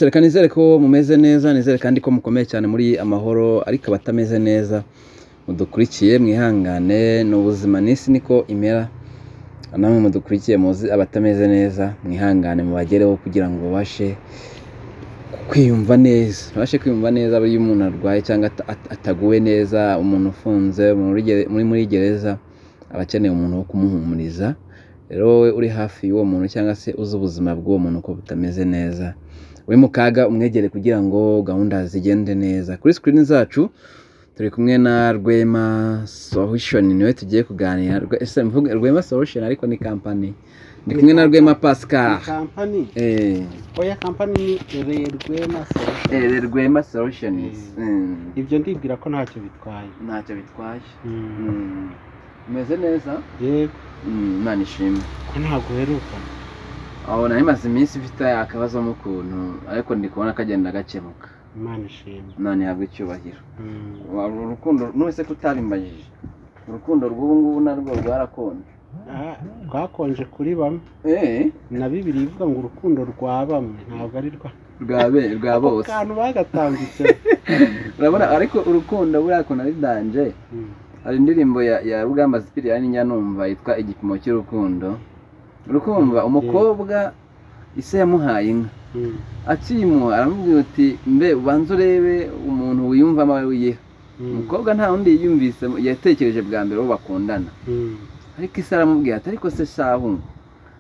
Reka nizere ko mumeze neza nizere kandi ko mukomeye cyane muri amahoro ariko abatameze neza mudukurikiye mwihangane ni ubuzima n'isi niko imera namwe mudukurikiye muzi abatameze neza mwihangane mubagereho kugira ngo babashe kwiyumva neza babashe kwiyumva neza iyo umuntu arwaye cyangwa ata- ataguwe neza umuntu ufunze umuntu uri gere- muri muri gereza aba akeneye umuntu wo kumuhumuriza rero wowe uri hafi y'uwo muntu cyangwa se uzi ubuzima bw'uwo muntu ko butameze neza uri mu kaga umwegere kugira ngo gahunda zigende neza kuri screen zacu turi kumwe na Rwema Solution niwe tugiye kuganira Rwe- ese mvuge Rwema Solution ariko ni company ndi kumwe na Rwema Pascal Ni kampani eh oya kampani ni rerwema solution eh, Rwema Solutions Mm. ibyo ndibwira ko ntacyo bitwaye ntacyo bitwaye Mm. Mm. umeze neza yego Mm, imana ishimwe ko ntabwo uheruka aho nari maze iminsi mfite akabazo mu kuntu ariko ndi kubona kagenda gakemuka imana ishimwe none ntabwo icyubahiro Mm. Wa- uru rukundo nubese ko utabimbajije urukundo rw'ubu ngubu narwo rwarakonje Ah, rwakonje kuri bamwe eh na bibiri ivuga ngo urukundo rwa bamwe ntabwo ari rwa rwa be rwa Ako bose kantu bagatambitse urabona ariko urukundo buriya kuntu ari danje Mm. hari indirimbo ya, ya rugamba sipiriyani njya numva yitwa igipimo cy'urukundo urukumva umukobwa ise yamuhaye inka Mm. akiyimuha aramubwira uti mbe ubanza urebe umuntu wiyumvamo wowe wiyiha Mm. umukobwa nta wundi yiyumvise yatekereje bwa mbere uwo bakundana Mm. ariko ise aramubwira ati ariko se shahu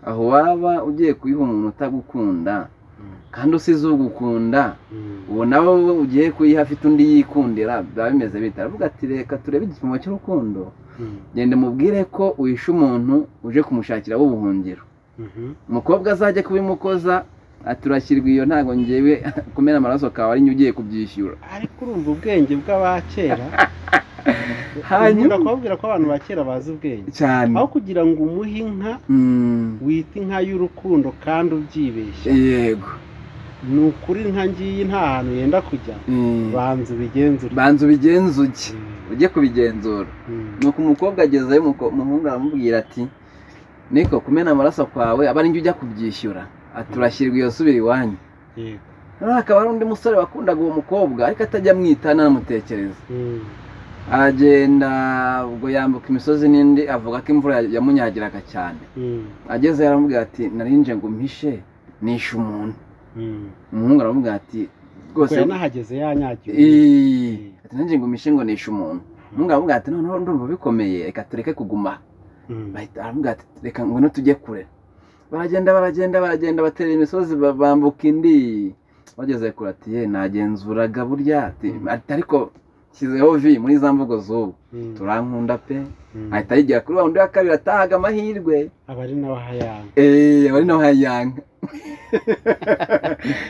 aho waba ugiye kuyiha umuntu utagukunda Mm. kandi usize ugukunda Mm. uwo nawe ugiye kuyiha afite undi yikundira biba bimeze bita aravuga ati reka turebe igipimo cy'urukundo Mm. genda mubwire ko uhishe umuntu uje kumushakiraho ubuhungiro Mhm. umukobwa azajya kubimukoza ati urashyirwa iyo ntabwo ngewe kumena amaraso kawe ari njye ugiye kubyishyura ariko urumva ubwenge bw'abakera Hanyuma- ndakubabwira ko abantu ba kera bazi ubwenge cyane aho kugira ngo umuhe inka Mm, wita inka y'urukundo kandi ubyibeshya yego ni ukuri inka ngiyi nta hantu yenda kujya Mm, banza ubigenzure banza ubigenzuke Mm, ujye kubigenzura mm, nuko umukobwa agezeyo umuko- umuhungu aramubwira ati niko kumena amaraso kwawe aba ari njye ujya kubyishyura ati urashyirwa iyo subira iwanyu yego, noneho hakaba hari undi musore wakundaga uwo mukobwa ariko atajya amwita anamutekereza mm, aragenda ubwo yambuka imisozi n'indi avuga ko imvura ya- yamunyagiraga cyane mm, ageze aramubwira ati narinje ngo mpishe nishe umuntu mm. umuhungu aramubwira ati rwose Ubwo yanahageze yanyagiwe Iiii, ati nanjye ngo mpishe ngo nishe umuntu umuhungu aramubwira ati noneho ndumva bikomeye reka tureke kuguma aha." Mm, bahita aramubwira ati reka ngwino tujye kure baragenda baragenda baragenda batera imisozi ba- bambuka indi bageze kure ati ye nagenzuraga burya ati ati, ariko nshyizeho vi muri za mvugo z'ubu mm, turankunda pe mm. ahita yigira kuri wa wundi wa kabiri atahaga amahirwe abari n'abahayanga eee bari naho hayanga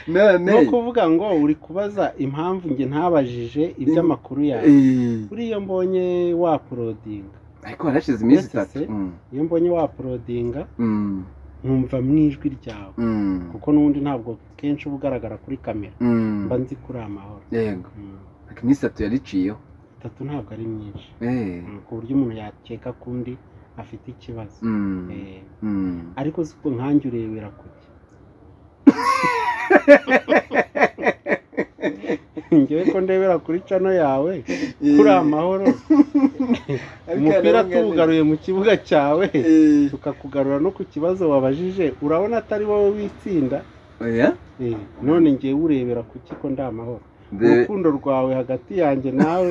none ni ukuvuga ngo uri kubaza impamvu njye ntabajije iby'amakuru yawe eee, buriya mbonye waporodinga ariko harashize iminsi Uretse itatu se, Mm, iyo mbonye waporodinga mm, nkumva mu ijwi ryawe mm, kuko n'ubundi ntabwo kenshi uba ugaragara kuri kamera mm. mba nzi kuri amahoro yego Mm. ariko iminsi itatu yariciyeho itatu ntabwo ari myinshi eee Mm, ku buryo umuntu yakeka ko undi afite ikibazo mm, Eh, mm. ariko si ko nkanjye urebera kuki ngewe ko ndebera kuri cano yawe kuri amahoro umupira tuwugaruye mu kibuga cyawe Eee. tukakugarura no ku kibazo wabajije urabona atari wowe witsinda oya Eh, none ngewe urebera kuki ko ndi amahoro Be- urukundo rwawe hagati yanjye nawe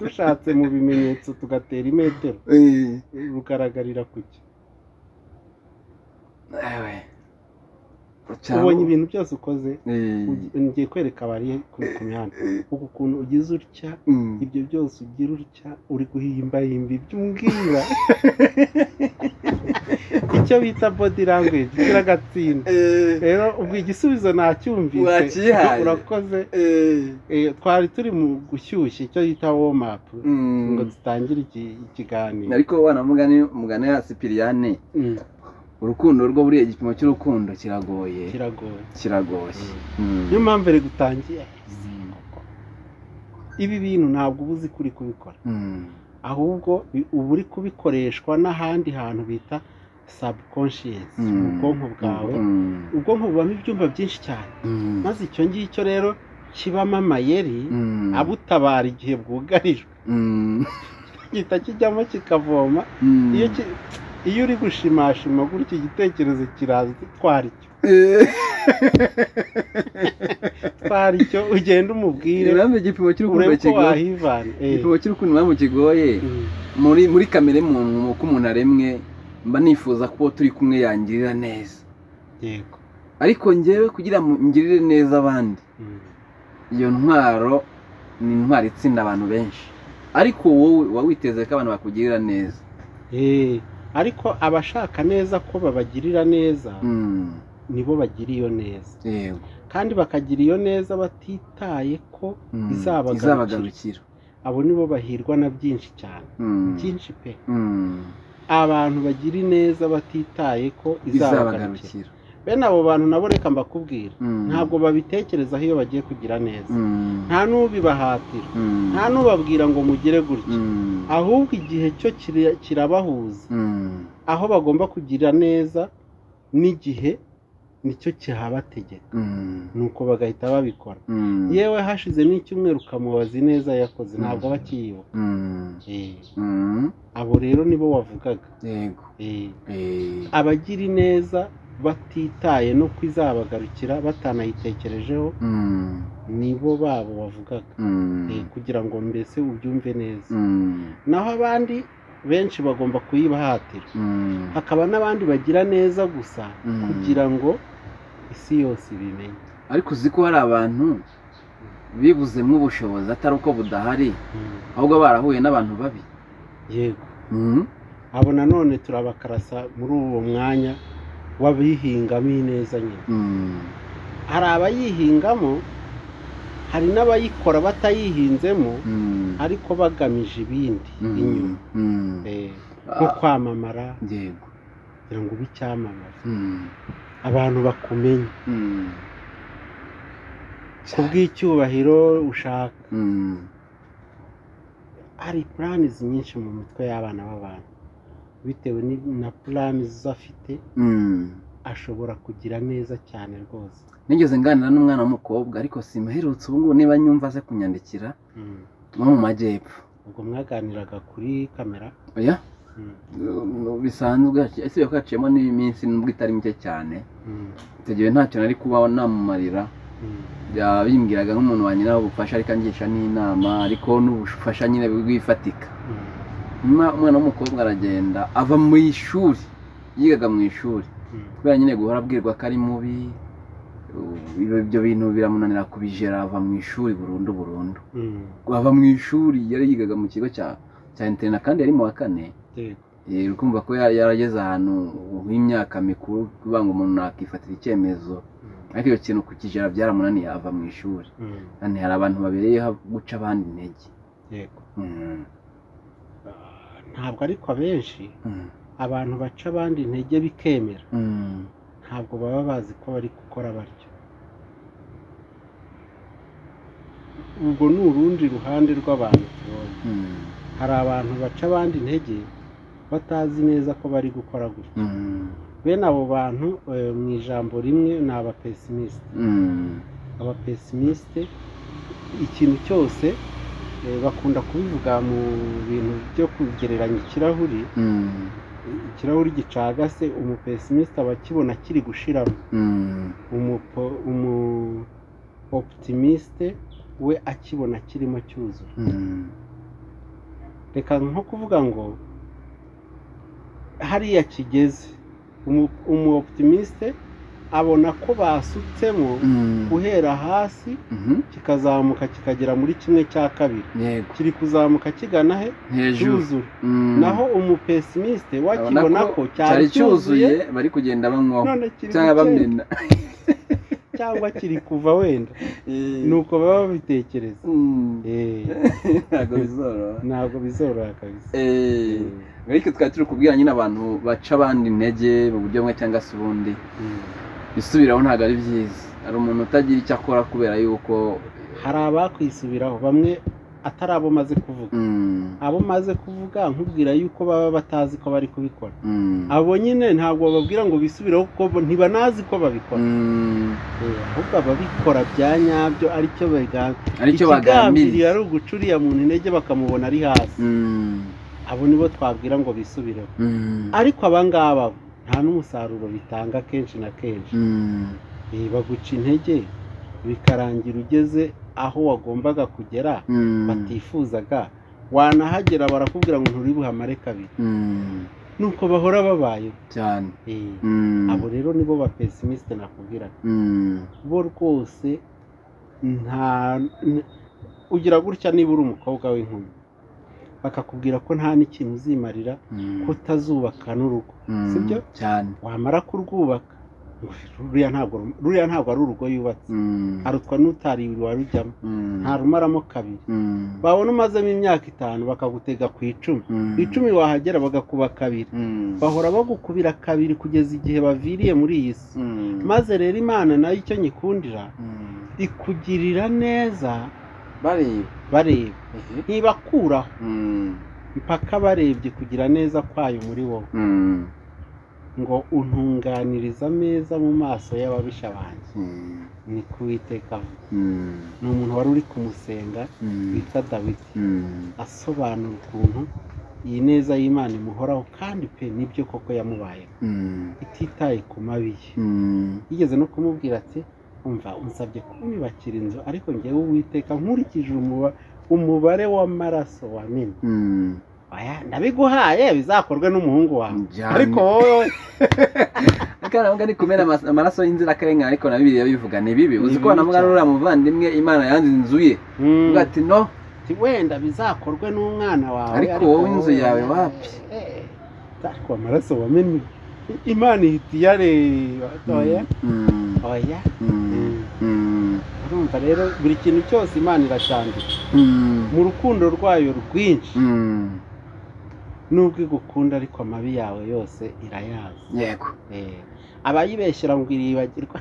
dushatse mu bimenyetso tugatera imetero Eee. rugaragarira kuki Ewe. Cyangwa- ubonye ibintu byose ukoze Eee. ngiye kwereka abari ku ku mihanda uku kuntu ugize utya Mm. ibyo byose ugira utya uri guhimbahimba ibyo umbwira icyo bita body language ugira agatsinda Eee. rero ubwo igisubizo nacyumvise Wakihaye. urakoze Eee. Eh, twari turi mu gushyushya icyo bita warm up Mm. ngo dutangire iki- ikiganiro ariko wana mugani mugani ya sipiriyane Mm, urukundo rwo buriya igipimo cy'urukundo kiragoye kiragoye kiragoye Mm. niyo mpamvu rero gutangiye ibi bintu ntabwo uba uzi kuri kubikora Mm. ahubwo bi- uba uri kubikoreshwa n'ahandi hantu bita subconscious Mm. mu bwonko bwawe Mm. ubwonko bubamo ibyumba byinshi cyane Mm. maze icyo ngicyo rero kibamo amayeri Mm. abutabara igihe bwugarijwe Mm. gihita kijyamo kikavoma Mm. iyo ki- iyo uri gushimashima gutya igitekerezo kiraza uti twara icyo twara icyo ugenda umubwire impamvu igipimo cy'urukundo urebe ko kigoye wahivana Eh. igipimo cy'urukundo impamvu kigoye Mm. muri muri kamere muntu uko umuntu aremwe mba nifuza ko uwo turi kumwe yangirira neza yego ariko ngewe kugira ngo ngirire neza abandi Mm. iyo ntwaro ni intwaro itsinda abantu benshi ariko wowe uba witeze ko abantu bakugirira neza Eh, ariko abashaka neza ko babagirira neza Mm, nibo bagira iyo neza yego kandi bakagira iyo neza batitaye ko Mm, Izabagarukira. izabagarukira abo nibo bahirwa na byinshi cyane Mm, byinshi pe mm, abantu bagira ineza batitaye ko izabagarukira izabagarukira bene abo bantu nabo reka mbakubwira Mm, ntabwo babitekerezaho iyo bagiye kugira neza mm, nta n'ubibahatira mm, nta n'ubabwira ngo mugire gutya mm, ahubwo igihe cyo kiri- kirabahuza mm, aho bagomba kugira neza n'igihe nicyo kihabategeka mm, nuko bagahita babikora mm, yewe hashize n'icyumweru ukamubaza ineza yakoze Mm. ntabwo aba akiyibuka mm, Eh, mm, abo rero nibo wavugaga yego Eh, Eh, abagira ineza batitaye no kwizabagarukira batanayitekerejeho mm, nibo babo wavugaga mm, Eh, kugira ngo mbese ubyumve neza mm, naho abandi benshi bagomba kuyibahatira mm, hakaba n'abandi bagira neza gusa Mm. kugira ngo isi yose ibimenye ariko uzi ko hari abantu bibuzemo ubushobozi atari uko budahari ahubwo barahuye n'abantu babi yego Mm, abo nanone turabakarasa muri uwo mwanya w'abihingamo ineza nyine mm, hari abayihingamo hari n'abayikora batayihinzemo mm, ariko bagamije ibindi mm, inyuma mm. Eh, nko Ah, kwamamara yego kugira ngo ube icyamamare Mm, abantu bakumenye mm, kubw'icyubahiro ushaka mm, hari plans nyinshi mu mitwe y'abana b'abantu bitewe ni- na plans afite mm. ashobora kugira neza cyane rwose nigeze nganira n'umwana w'umukobwa ariko simuherutse ubu ngubu niba nyumva aze kunyandikira Mm. nko mu majyepfo ubwo mwaganiraga kuri kamera oya Mm. Mm, bisanzwe ese ko haciyemo n'iminsi nubwo itari mike cyane Mm. icyo gihe ntacyo nari kuba namumarira Mm. Ya- bimbwiraga nk'umuntu wanyiraho ubufasha ariko angisha n'inama ariko n'ubufasha nyine bw'ifatika Mm. nyuma umwana w'umukobwa aragenda ava mu ishuri yigaga mu ishuri Mm. kubera nyine guhora abwirwa ko ari mubi uh, ibyo- ibyo bintu biramunanira kubijera ava mu ishuri burundu burundu Mm. ava mu ishuri yari yigaga mu kigo cya cya interina kandi yari mu wa kane Yego. Eh, uri kumva ko ya- yarageze ahantu h'imyaka mikuru kuvuga ngo umuntu nakifatira icyemezo Mm. ariko iyo kintu kukijera byaramunaniye ava mu ishuri Mm. kandi hari abantu babereyeho guca abandi intege Yego. Mm, Ah, ntabwo ariko abenshi mm, abantu baca abandi intege bikemera mm, ntabwo baba bazi ko bari gukora batyo ubwo ni urundi ruhande rw'abantu tubonye mm, hari abantu baca abandi intege batazi neza ko bari gukora gutya mm, bene abo bantu eh, mu ijambo rimwe ni abapesimisite mm, abapesimisite ikintu cyose eh, bakunda kubivuga mu bintu byo kugereranya ikirahuri mm, ikirahuri gicagase umupesimisite aba akibona kiri gushiramo mm, umupo- umu oputimiste we akibona kirimo cyuzura mm. reka nko kuvuga ngo hariya kigeze umu- umu oputimiste abona ko basutsemo Mhm. guhera hasi kikazamuka kikagera muri kimwe cya kabiri yego kiri kuzamuka kigana he hejuru cyuzura Mm. naho umupesimisite Abona wakibona ko cyari cyuzuye bari kugenda banywaho none kiri cyangwa gukeka. bamena cyangwa kiri kuva wenda nuko baba babitekereza Mm. Eh, ntabwo bizoroha ntabwo bizoroha kabisa Eh, Mm, bityo twari turi kubwira nyine abantu baca abandi intege mu buryo bumwe cyangwa se ubundi mm. isubiraho ntabwo ari byiza hari umuntu utagira icyo akora kubera yuko hari abakwisubiraho bamwe atari abo maze kuvuga mm, abo maze kuvuga nkubwira yuko baba batazi ko bari kubikora Mm. abo nyine ntabwo bababwira ngo bisubireho kuko bo ntibanazi ko babikora Mm. Eh, ahubwo ababikora bya nyabyo aricyo bagambiriye aricyo bagambiriye ari uguca uriya muntu intege bakamubona ari hasi Mm. abo nibo twabwira ngo bisubireho Mm. ariko abangaba bo, nta n'umusaruro bitanga kenshi na kenshi Mm. Eh, baguca intege bikarangira ugeze aho wagombaga kugera Mm. batifuzaga wanahagera barakubwira ngo nturi buhamare kabiri Mm. nuko bahora babayeho cyane Eh, Mm. abo rero nibo ba pesimisite nakubwiraga Mm. bo rwose nta n- ugira gutya niba uri umukobwa w'inkumi bakakubwira ko nta n'ikintu uzimarira Mm. kutazubaka n'urugo Mm. sibyo? cyane wamara kurwubaka ruriya ntabwo ruriya ntabwo ari urugo yubatse Mm. arutwa n'utari warujyamo Mm. nta rumaramo kabiri Mm. babona umazemo imyaka itanu bakagutega ku icumi Mm. ku icumi wahagera bagakuba kabiri Mm. bahora bagukubira kabiri kugeza igihe baviriye muri iyi si Mm. maze rero imana nayo icyo nyikundira Mm. ikugirira neza bareba bareba Mhm. ntibakuraho Mm. mpaka barebye kugira neza kwayo muri wowe Mm. ngo untunganiriza ameza mu maso y'ababisha banjye Mm. ni kuwiteka avuga. Mm. ni umuntu wari uri kumusenga Mm. witwa dawidi Mm. asobanura ukuntu iyi neza y'imana imuhoraho kandi pe nibyo koko yamubayeho Mm. ititaye ku mabi ye Mm. yigeze no kumubwira ati umva unsabye kunyubakira inzu ariko ngewe uwiteka nkurikije umuba- umubare w'amaraso wamena Mm. oya ndabiguhaye bizakorwe n'umuhungu wawe Njyane. ariko wowe kandi aravuga ni kumena amas- amaraso y'inzirakarengane ariko na bibiliya bivuga ni bibi Ni uzi ko bibi banavuga cyane. n'uriya muvandimwe imana yanze inzu ye Mm, uvuga ati no ati wenda bizakorwe n'umwana wawe Ariko wowe inzu yawe wapi? Eh, ariko amaraso wamennye imana ihita iyareba oya Mm, oya mm, Mm. mm, urumva rero buri kintu cyose imana iracyandika mm, mu rukundo rwayo rwinshi mm. nubwo igukunda ariko amabi yawe yose irayazi yego Eh, abayibeshyera ngo iribagirwa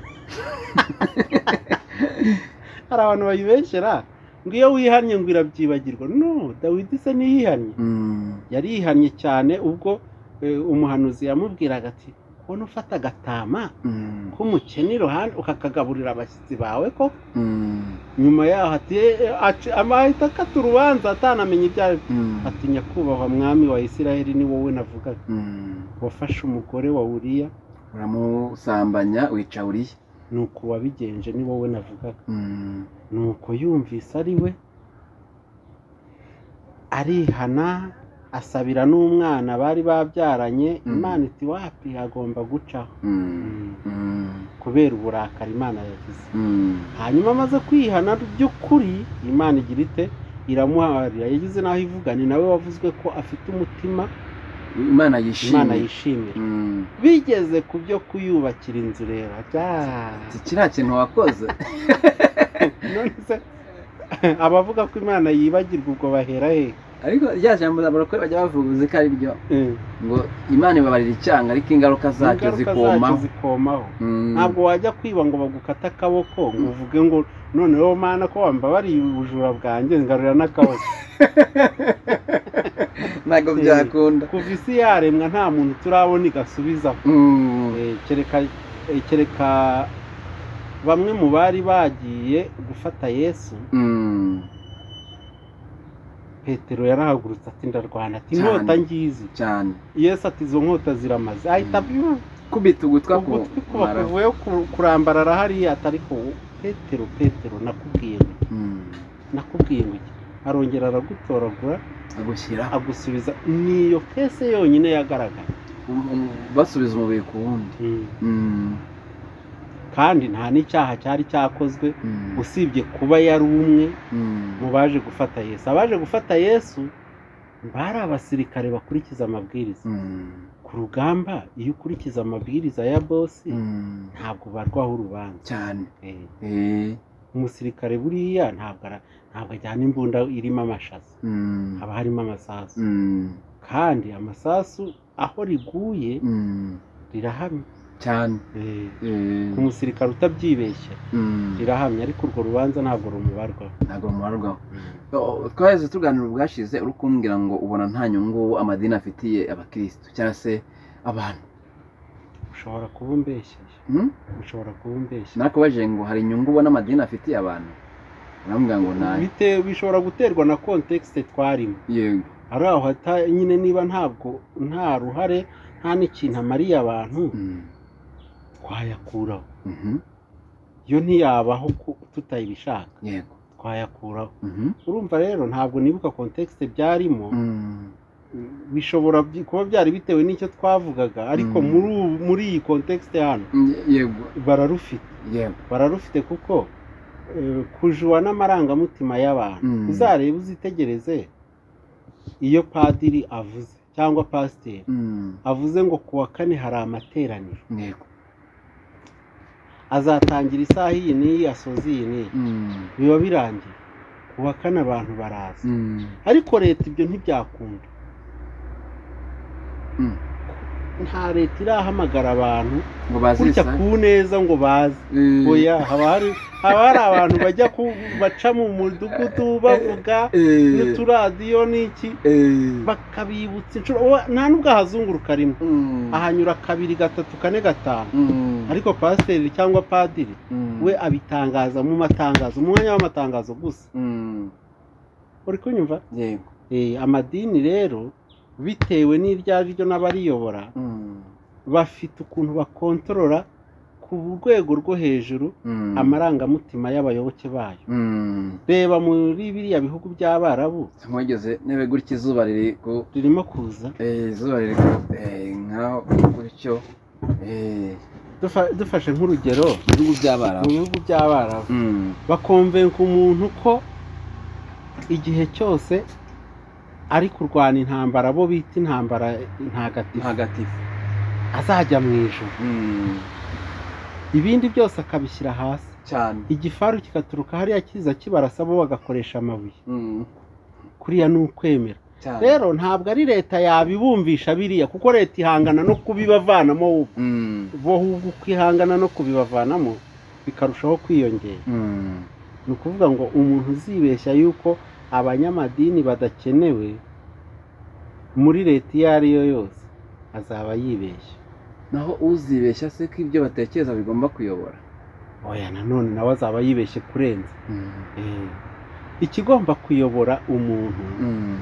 hari abantu bayibeshyera ngo iyo wihannye ngo irabyibagirwa no dawidi se ntiyihannye Mm, yari yihannye cyane ubwo eh, umuhanuzi yamubwiraga ati ubona ufata agatama mm, k'umukene iruhande ukakagaburira abashyitsi bawe ko mm, nyuma yaho ati "Eh, eh, aci- amahita akata urubanza atanamenya ibyo ari byo." mm, ati nyakubahwa mwami wa isiraheli ni wowe navugaga mm. wafashe umugore wa uriya uramusambanya wica uriye ni uku wabigenje ni wowe navugaga Mm, nuko yumvise ari we arihana asabira n'umwana bari babyaranye Mm. imana iti wapi hagomba gucaho mm, mm, kubera uburakari imana yagize mm, hanyuma amaze kwihana by'ukuri imana igira ite iramuharira yagize n'aho ivuga ni nawe wavuzwe ko afite umutima imana imana yishimye yishimira Mm. bigeze ku byo kuyubakira inzu rero Ati, kiriya kintu wakoze none se abavuga ko imana yibagirwa ubwo bahera he ariko rya jambo abarokore bajya bavuga uzi ko ari ryo Eh. ngo imana ibabarira icyaha ariko ingaruka zacyo Ingaruka zikoma zacyo zikomaho Mm, ntabwo wajya kwiba ngo bagukate akaboko ngo uvuge ngo noneho mana ko wambabariye ubujura bwanjye ngarurira n'akaboko ntabwo byakunda kuva isi yaremwa nta muntu turabona igasubizaho Mm, Eh, kereka eh, kereka bamwe mu bari bagiye gufata yesu mm, petero yarahagurutse ati ndarwana ati Cyane. inkota ngizi cyane yesu ati izo nkota ziramaze ahita abyumva kubita ugutwa ku ugutwi kuba mara kuvuye ku- kurambarara hariya atari ko petero petero nakubwiye ngo Mm, nakubwiye ngo iki arongera aragutoragura agushyira agusubiza niyo kese yonyine yagaragara um- um, basubiza umubiri ku wundi Mm, kandi nta n'icyaha cyari cyakozwe mm, usibye kuba yari umwe mm, mu baje gufata yesu abaje gufata yesu bari abasirikare bakurikiza amabwiriza mm, ku rugamba iyo ukurikiza amabwiriza ya bosi mm, ntabwo barwaho urubanza cyane Eh, Eh, umusirikare buriya ntabwo ara- ntabwo ajyana imbunda irimo amashaza mm, haba harimo amasasu mm, kandi amasasu aho riguye mm, rirahamye cyane Eh, Eh, ku musirikare utabyibeshya mm, rirahamya ariko urwo rubanza ntabwo rumubarwaho ntabwo rumarwaho twaheze tuganira ubwashize uri kumbwira ngo ubona nta nyungu amadini afitiye abakirisitu cyangwa se abantu ushobora kuba umbeshyeye Hmm? ushobora kuba umbeshya nakubajije ngo hari inyungu ubona amadini afitiye abantu urambwira ngo nayo Bite- bishobora guterwa na kontekisite twarimo yego ari aho hata- nyine niba ntabwo nta ruhare nta n'ikintu amariye abantu Mm, twayakuraho mhm, iyo ntiyabaho ku- tutayibishaka yego twayakuraho mhm, urumva rero ntabwo nibuka kontekisite byarimo mm, bishobora by- kuba byari bitewe n'icyo twavugaga ariko Mm. muri ubu- muri iyi kontekisite hano ye- yego bararufite yego bararufite kuko eh, kujuwa n'amarangamutima y'abantu Mm. uzarebe uzitegereze iyo padiri avuze cyangwa pasiteri Mm, avuze ngo ku wa kane hari amateraniro yego azatangira isaha iyi n'iyi asoza iyi n'iyi Mm, biba birangiye ku wa kane abantu baraza mm, ariko leta ibyo ntibyakunda mm. nta leta irahamagara abantu ngo bazi gutya isaha. ku neza ngo baze Eh, oya haba hari haba hari abantu bajya ku- baca mu mudugudu bavuga eh, n'uturadiyo n'iki eh, bakabibutsa inshuro oya, nta n'ubwo ahazunguruka rimwe mm, ahanyura kabiri gatatu kane gatanu mm, ariko pasiteri cyangwa padiri mm, we abitangaza mu matangazo mu mwanya w'amatangazo gusa mm, uri kunyumva yego Eh, amadini rero bitewe n'iryo ari ryo n'abariyobora Mm, bafite ukuntu bakontorora ku rwego rwo hejuru mm, amarangamutima y'abayoboke bayo mm. reba muri biriya bihugu by'abarabu mwageze nebe gutya izuba riri ku ririmo kuza eh, izuba riri ku eh, nkaho gutyo eh, Dufa- dufashe nk'urugero ibihugu mu by'abarabu bihugu by'abarabu Mm, bakonvenka umuntu ko igihe cyose ari kurwana intambara bo bita intambara ntagatifu ntagatifu azajya mu ijuru Mm, ibindi byose akabishyira hasi cyane igifaru kigaturuka hariya kiza kibarasa bo bagakoresha amabuye Mm, kuriya ni ukwemera cyane rero ntabwo ari leta yabibumvisha biriya kuko leta ihangana no kubibavanamo ahubwo. Mm, bo ahubwo uko ihangana no kubibavanamo bikarushaho kwiyongera mm, ni ukuvuga ngo umuntu uzibeshya yuko abanyamadini badakenewe muri leta iyo ari yo yose azaba yibeshya naho uzibeshya se ko ibyo batekereza bigomba kuyobora oya nanone nawe azaba yibeshye kurenza Mm, Eh, ikigomba kuyobora umuntu mm,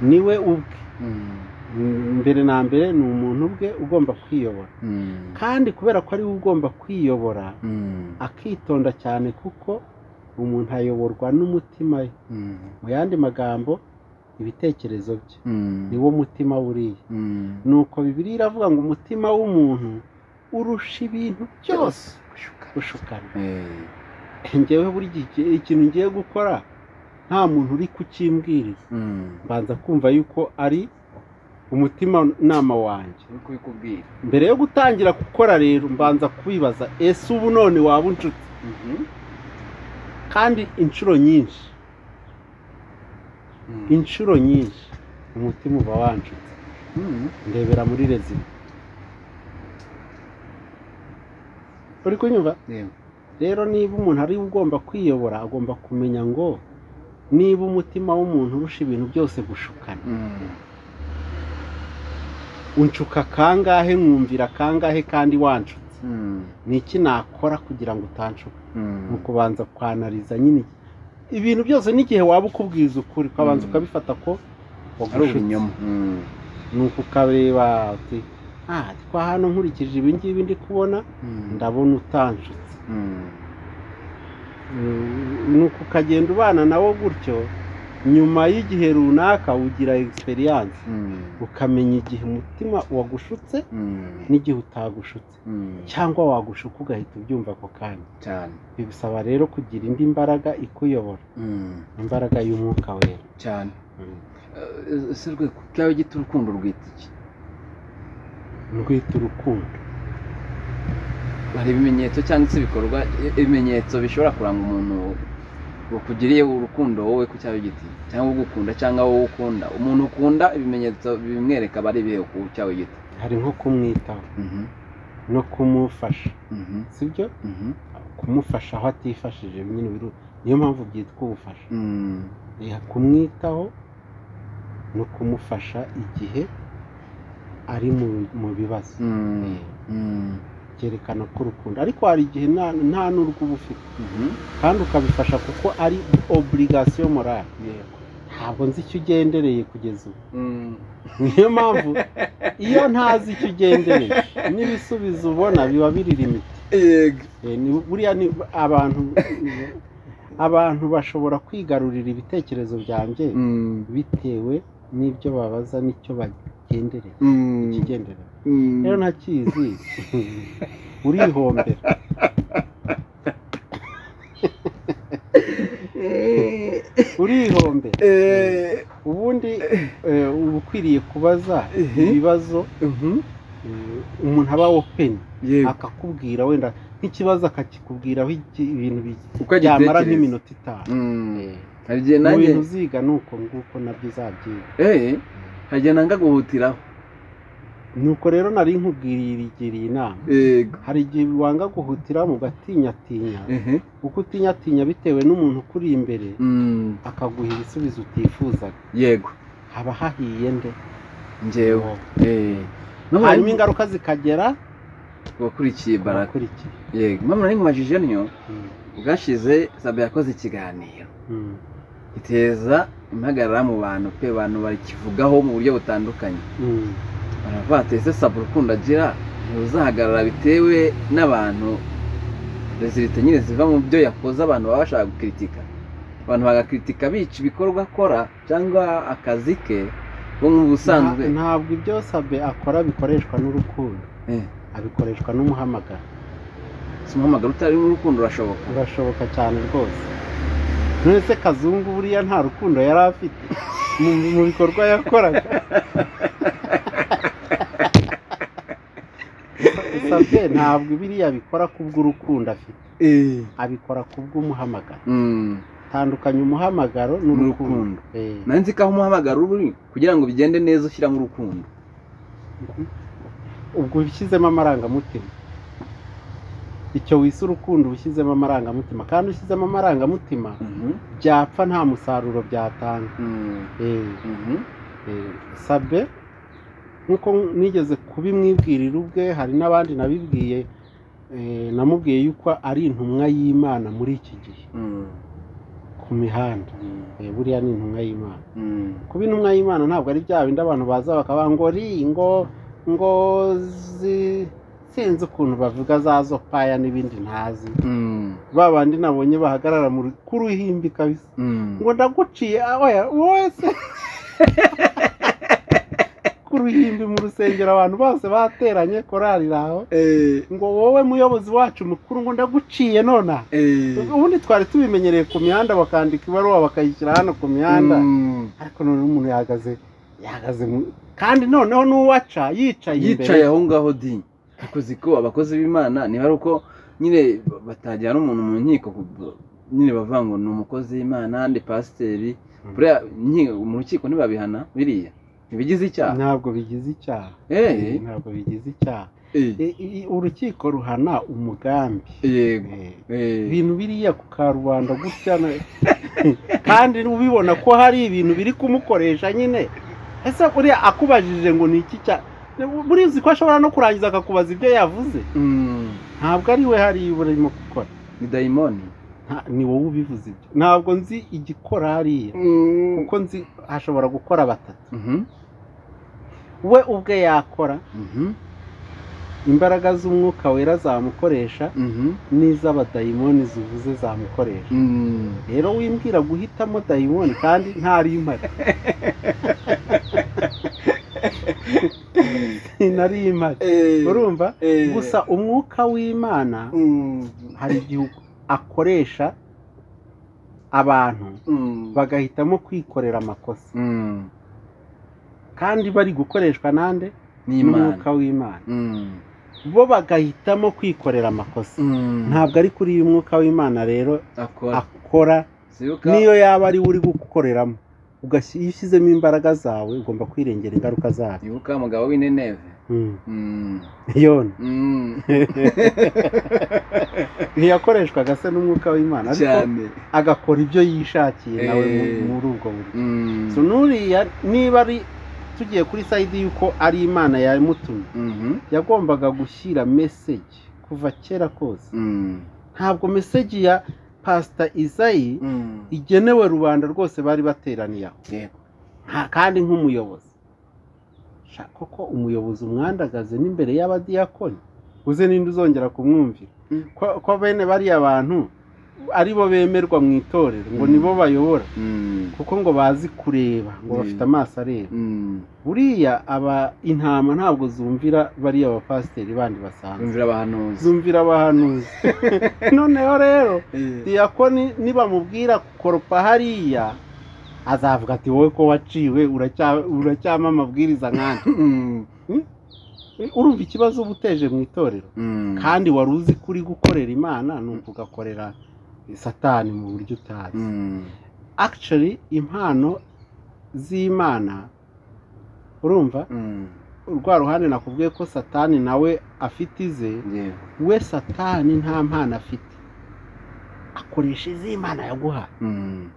niwe ubwe mm, mbere na mbere ni umuntu ubwe ugomba kwiyobora mm, kandi kubera ko ari we ugomba kwiyobora mm, akitonda cyane kuko umuntu ayoborwa n'umutima we mm, mu yandi magambo ibitekerezo bye mm, ni wo mutima buriya mm. nuko bibiliya iravuga ngo umutima w'umuntu urusha ibintu byose gushukana Eh, njyewe buri gihe ikintu ngiye gukora nta muntu uri kukimbwiriza mm. mbanza kumva yuko ari umutima nama wanjye uri kubikubwira mbere yo gutangira gukora rero mbanza kubibaza ese ubu none waba inshuti kandi inshuro nyinshi Mm. inshuro nyinshi umutima uba wanshutse Mm. ndebera muri rezima uri kunyumva Yego. rero niba umuntu ari we ugomba kwiyobora agomba kumenya ngo niba umutima w'umuntu urusha ibintu byose gushukana Mm. unshuka kangahe nkumvira kangahe kandi wanshutse Mm. ni iki nakora kugira ngo utanshuka Mm. ni ukubanza kwanariza nyine ibintu byose n'igihe waba ukubwiza ukuri ukabanza Mm. ukabifata ko ari wagushutse ibinyoma Mm. ni uko ukareba uti ah twa hano nkurikije ibi ngibi ndi kubona Mm. ndabona utanshutse Mm. Mm, ni uko ukagenda ubana nawo gutyo nyuma y'igihe runaka ugira egisperiyanse Mm. ukamenya igihe umutima wagushutse Mm. n'igihe utagushutse Mm. cyangwa wagushuka ugahita ubyumva ako kanya cyane bigusaba rero kugira indi mbaraga ikuyobora Mm. imbaraga y'umwuka wera cyane Mm. Eh, se rwe ku byawe gito urukundo rwita iki rwita urukundo hari ibimenyetso cyangwa se ibikorwa i- ibimenyetso bishobora kuranga umuntu bakugiriye urukundo wowe ku cyawe giti cyangwa ugukunda cyangwa wowe ukunda umuntu ukunda ibimenyetso bimwereka bari ibihe ku cyawe giti hari nko kumwitaho no kumufasha Mhm, sibyo mhm, kumufasha aho atifashije nyine biru- niyo mpamvu byitwa ubufasha mhm. Eh, kumwitaho no kumufasha igihe ari mu, mu bibazo Mhm, Eh, mhm, byerekana ko urukundo ariko hari igihe nta nta n'urwo uba ufite mhm. kandi ukabifasha kuko ari oburigasiyo morale Yego. ntabwo nzi icyo ugendereye kugeza ubu Mhm. niyo mpamvu iyo ntazi icyo ugendereye n'ibisubizo ubona biba biri limiti Yego. Eh, ni- buriya ni abantu abantu bashobora kwigarurira ibitekerezo byanjye Mhm, bitewe n'ibyo babaza n'icyo bagendereye mhm, ikigendereye mhm. rero ntakizi urihombera Eh, urihombera eh, ubundi eh, uba ukwiriye kubaza Mhm. ibibazo mhm. eh, umuntu aba openi Yego. akakubwira wenda nk'ikibazo akakikubwiraho iki- ibintu bi- uko byamara agitekereza. nk'iminota itanu Mhm. Eh, hari igihe mu nanjye bintu uziga ni uko nguko nabyo uzabyiga Eh, hari igihe nanga guhutiraho nuko rero nari nkubwiririye inama yego hari igihe wanga guhutiramo ugatinyatinya Ehe. kuko utinyatinya bitewe n'umuntu ukuri imbere Mhm. akaguha ibisubizo utifuzaga yego haba hahiye nde njyewe Eh. Mama, hanyuma ingaruka zikagera wakurikiye baraka abakurikiye yego mama nari nkubajije niyo Mm, ubwashize sabe yakoze ikiganiro mm, iteza impagarara mu bantu pe abantu bakivugaho mu buryo butandukanye mm. baravuga bati ese sabe urukundo agira ntiruzahagarara bitewe n'abantu rezilite nyine ziva mu byo yakoze abantu baba bashaka gukiritika abantu bagakiritika bica ibikorwa akora cyangwa akazi ke bo mu busanzwe Nta- ntabwo ibyo sabe akora bikoreshwa n'urukundo Eh. abikoreshwa n'umuhamagaro si umuhamagaro utarimo urukundo urashoboka birashoboka cyane rwose nturetse kazungu buriya nta rukundo yari afite mu, mu bikorwa yakoraga sabe ntabwo biriya abikora kubw'urukundo afite abikora kubw'umuhamagaro Mm. tandukanya umuhamagaro n'urukundo N'urukundo. Eh. nari nzi ko aho umuhamagaro uri kugira ngo bigende neza ushyiramo urukundo ubwo ushyizemo amarangamutima icyo wise urukundo uba ushyizemo amarangamutima kandi ushyizemo amarangamutima byapfa nta musaruro byatanga Mm. Eh, Mhm. eh, sabe nk'uko nigeze kubimwibwirira ubwe hari n'abandi nabibwiye eh, namubwiye yuko ari intumwa y'imana muri iki gihe Mm. ku mihanda Eh, buriya ni intumwa y'imana Mm. kuba intumwa y'imana ntabwo ari bya bindi abantu baza bakaba ngo ri ngo ngo zi- sinzi ukuntu bavuga za zo paya n'ibindi ntazi Mm. ba bandi nabonye bahagarara mu ru- ku ruhimbi kabisa Mm. ngo ndaguciye oya wowe se ku ruhimbi mu rusengero abantu bose bateranye korari aho Eh, ngo wowe muyobozi wacu mukuru ngo ndaguciye nona eh. ubundi twari tubimenyereye ku mihanda bakandika ibaruwa bakayishyira hano ku mihanda Mm. ariko noneho umuntu yahagaze yahagaze mu kandi noneho n'uwaca yicaye imbere yicaye aho ngaho di akoze ko abakozi b'imana niba ari uko nyine batajyana umuntu mu nkiko ku- nyine bavuga ngo ni umukozi w'imana ni pasiteri Mm. buriya nki- mu rukiko ntibabihana biriya ntibigize icyaha ntabwo bigize icyaha Eh, ntabwo bigize icyaha eh, I- i- urukiko ruhana umugambi yego Eh, eh. ibintu biriya ku karubanda gutya na- kandi ubibona ko hari ibintu biri kumukoresha nyine ese uriya akubajije ngo ni iki cya buriya uzi ko ashobora no kurangiza akakubaza ibyo yavuze Mm. ntabwo ari we hariya urimo gukora ni dayimoni Nta- ni wowe ubivuze ibyo ntabwo nzi igikora hariya kuko nzi hashobora gukora batatu Mhm, we ubwe yakora mhm, imbaraga z'umwuka wera zamukoresha mhm, n'iz'abadayimoni zivuze zamukoresha mm. rero wimbwira guhitamo dayimoni kandi ntarimare nari imare Eh, urumva eh. gusa umwuka w'imana Mm, hari igihe akoresha abantu mm, bagahitamo kwikorera amakosa mm. kandi bari gukoreshwa nande ni n'umwuka imana w'imana Mm, bo bagahitamo kwikorera amakosa mm. ntabwo ari kuri uyu mwuka w'imana rero akora akora sibuka niyo yaba ari we uri gukoreramo ugashy- iyo ushyizemo imbaraga zawe ugomba kwirengera ingaruka zayo ibuka umugabo w'ineneve Mm. Mm. yona Mm. ntiyakoreshwaga se n'umwuka w'imana ariko cyane agakora ibyo yishakiye nawe mu- Eh. muri ubwo buryo Mm. so nuriya niba ari tugiye kuri sayidi y'uko ari imana yamutumye Mhm. yagombaga gushyira meseji kuva kera kose Mm. ntabwo meseji ya pasita izayi Mm. igenewe rubanda rwose bari bateraniye aho Yego. nta kandi nk'umuyobozi Sha, koko umuyobozi umwandagaze n'imbere y'abadiyakoni uze ninde uzongera kumwumvira Mm. ko, ko bene bariya bantu ari bo bemerwa mu itorero ngo Mm. nibo bayobora Mm. kuko ngo bazi kureba ngo Mm. bafite amaso areba Mm. buriya aba intama ntabwo zumvira bariya bapasiteri bandi basanzwe Bumvira abahanuzi. zumvira abahanuzi noneho rero Eh. diyakoni nibamubwira koropa hariya azavuga ati wowe ko waciwe uracya- uracyama amabwiriza nk'andi Mm. urumva ikibazo uba uteje mu itorero Mm. kandi wari uzi kuri gukorera imana ni ugakorera satani mu buryo utazi Mm. actually impano z'imana urumva Mm. rwa ruhande nakubwiye ko satani nawe afite ize Yego. we satani nta mpano afite akoresha iz'imana yaguhaye Mm.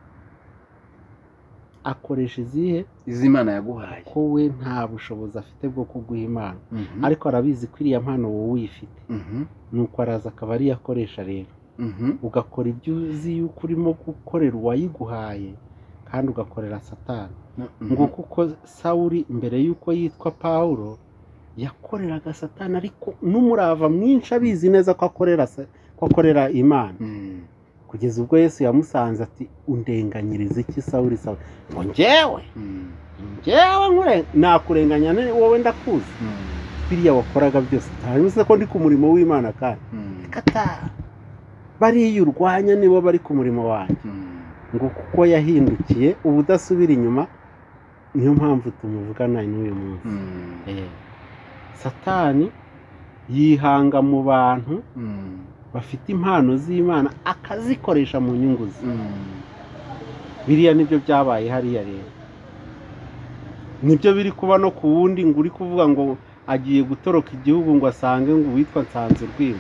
akoresha izihe izi imana yaguhaye ko we nta bushobozi afite bwo kuguha impano Mhm. ariko arabizi ko iriya mpano wowe uyifite Mhm. nuko araza akaba ariyo akoresha rero Mhm. ugakora ibyo uzi yuko urimo gukorera uwayiguhaye kandi ugakorera satani Mhm. nguko uko sawuri mbere y'uko yitwa pawulo yakoreraga satani ariko n'umurava mwinshi abizi neza ko akorera sa- ko akorera imana Mm. kugeza ubwo yesu yamusanze ati undenganyiriza iki sawuri sawuri ngo njyewe Mm. njyewe nkure- nakurenganya ne- wowe ndakuzi Mm. biriya wakoraga byose ntaruzi ko ndi ku murimo w'imana kandi Mm. kata bariya urwanya nibo bari ku murimo wanjye Mm. ngo kuko yahindukiye uba udasubira inyuma niyo mpamvu tumuvugana n'uyu munsi Mm. Eh, satani yihanga mu bantu Mm. bafite impano z'imana akazikoresha mu nyungu ze Mm. biriya nibyo byabaye hariya rero nibyo biri kuba no ku wundi ngo uri kuvuga ngo agiye gutoroka igihugu ngo asange ngo uwitwa nsanze urwima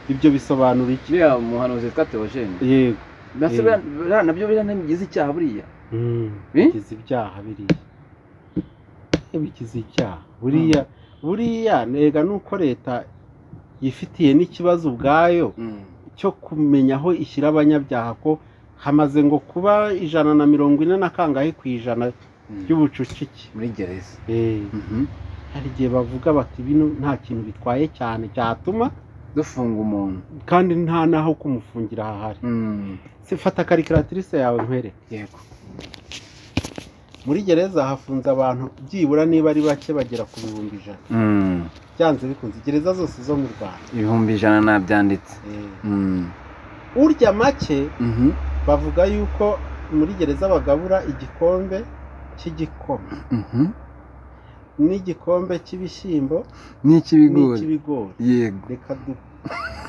ibyo bisobanura iki biriya umuhanuzi witwa teogene yego mbese Eh. biriya- biriya nabyo biriya ntibigize icyaha buriya Mm, Eh? bigize ibyaha biriya Eh, bigize icyaha buriya buriya ntega nuko leta yifitiye n'ikibazo ubwayo cyo kumenya aho ishyira abanyabyaha ko hamaze ngo kuba ijana na mirongo ine na kangahe ku ijana Mm. ry'ubucucike muri gereza Eh, Mhm. hari igihe bavuga bati bino nta kintu bitwaye cyane cyatuma dufunga umuntu kandi nta n'aho kumufungira hahari Mm. Se fata karikiratirise yawe nkwereke yego muri gereza hafunze abantu byibura niba ari bake bagera ku bihumbi ijana Mm. byanze bikunze gereza zose zo mu rwanda ibihumbi ijana nabyanditse Eh, Mm. urya make Mhm. bavuga yuko muri gereza bagabura igikombe cy'igikoma Mhm. n'igikombe cy'ibishyimbo n'icy'ibigori n'icy'ibigori yego reka du-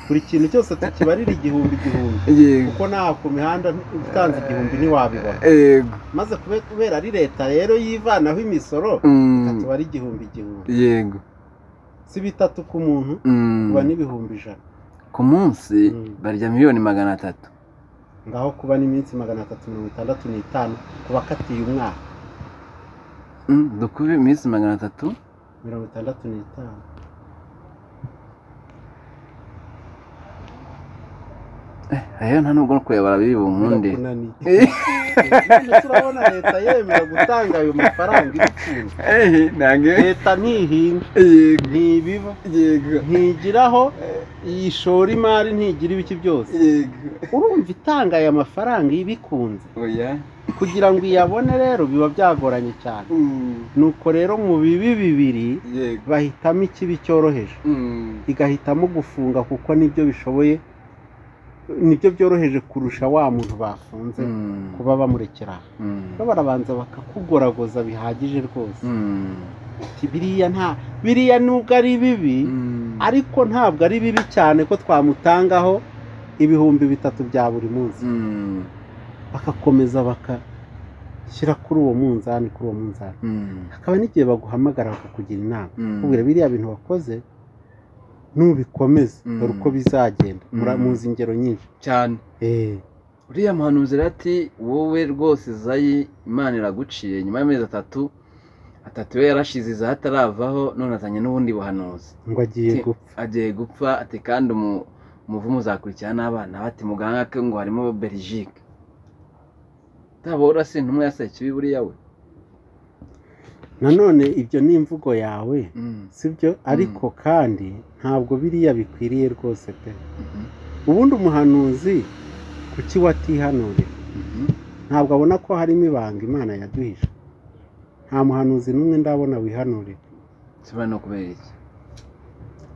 buri kintu cyose tukibarira igihumbi igihumbi yego kuko naho ku mihanda utanze igihumbi ntiwabibona yego maze kube- kubera ari leta rero yivanaho imisoro Mm. ikatuba ari igihumbi igihumbi yego si bitatu ku muntu Mm. kuba n'ibihumbi ijana ku munsi Mm. barya miliyoni magana atatu ngaho kuba n'iminsi magana atatu mirongo itandatu n'itanu ku bakatiye umwaka Mm. dukube iminsi magana atatu mirongo itandatu n'itanu rero nta nubwo no kuyabara biri bunkunde birakunaniye Eh. None se urabona leta yemera gutanga ayo mafaranga ibitunze Eh, ntabwo leta ntihinga yego ntibiva yego ntigiraho yishora imari ntigira ibiki byose yego urumva itanga aya mafaranga ibikunze oya kugira ngo iyabone rero biba byagoranye cyane Mm. nuko rero mu bibi bibiri yego bahitamo ikibi cyoroheje Mm. igahitamo gufunga kuko nibyo bishoboye nibyo byoroheje kurusha wa muntu bafunze Mm. kuba bamurekera aho. Mm. bo barabanza bakakugoragoza bihagije rwose Mm. Ati, biriya nta biriya nubwo ari bibi Mm. ariko ntabwo ari bibi cyane ko twamutangaho ibihumbi bitatu bya buri munsi Mm. bagakomeza baka shyira kuri uwo munzani kuri uwo munzani Mm. hakaba n'igihe baguhamagara bakakugira inama Mm. kubwira biriya bintu wakoze nubikomeza Mm. dore uko bizagenda Mura- Mm. muzi ingero nyinshi cyane Eh, uriya muhanuzi rero ati wowe rwose izayi imana iraguciye nyuma y'amezi atatu atatu we yarashize izayi ataravaho none azanye n'ubundi buhanuzi ngo agiye Ti- gupfa agiye gupfa ati kandi umu- umuvumo uzakurikira n'abana bati muganga ke ngo harimo berijike utabora se ntumwe yasaye ikibi buriya we nanone ibyo ni imvugo yawe sibyo ariko kandi ntabwo biriya bikwiriye rwose pe ubundi umuhanuzi kuki watihanurira ntabwo abona ko harimo ibanga imana yaduhishe nta muhanuzi n'umwe ndabona wihanurira nshobora no kubera iki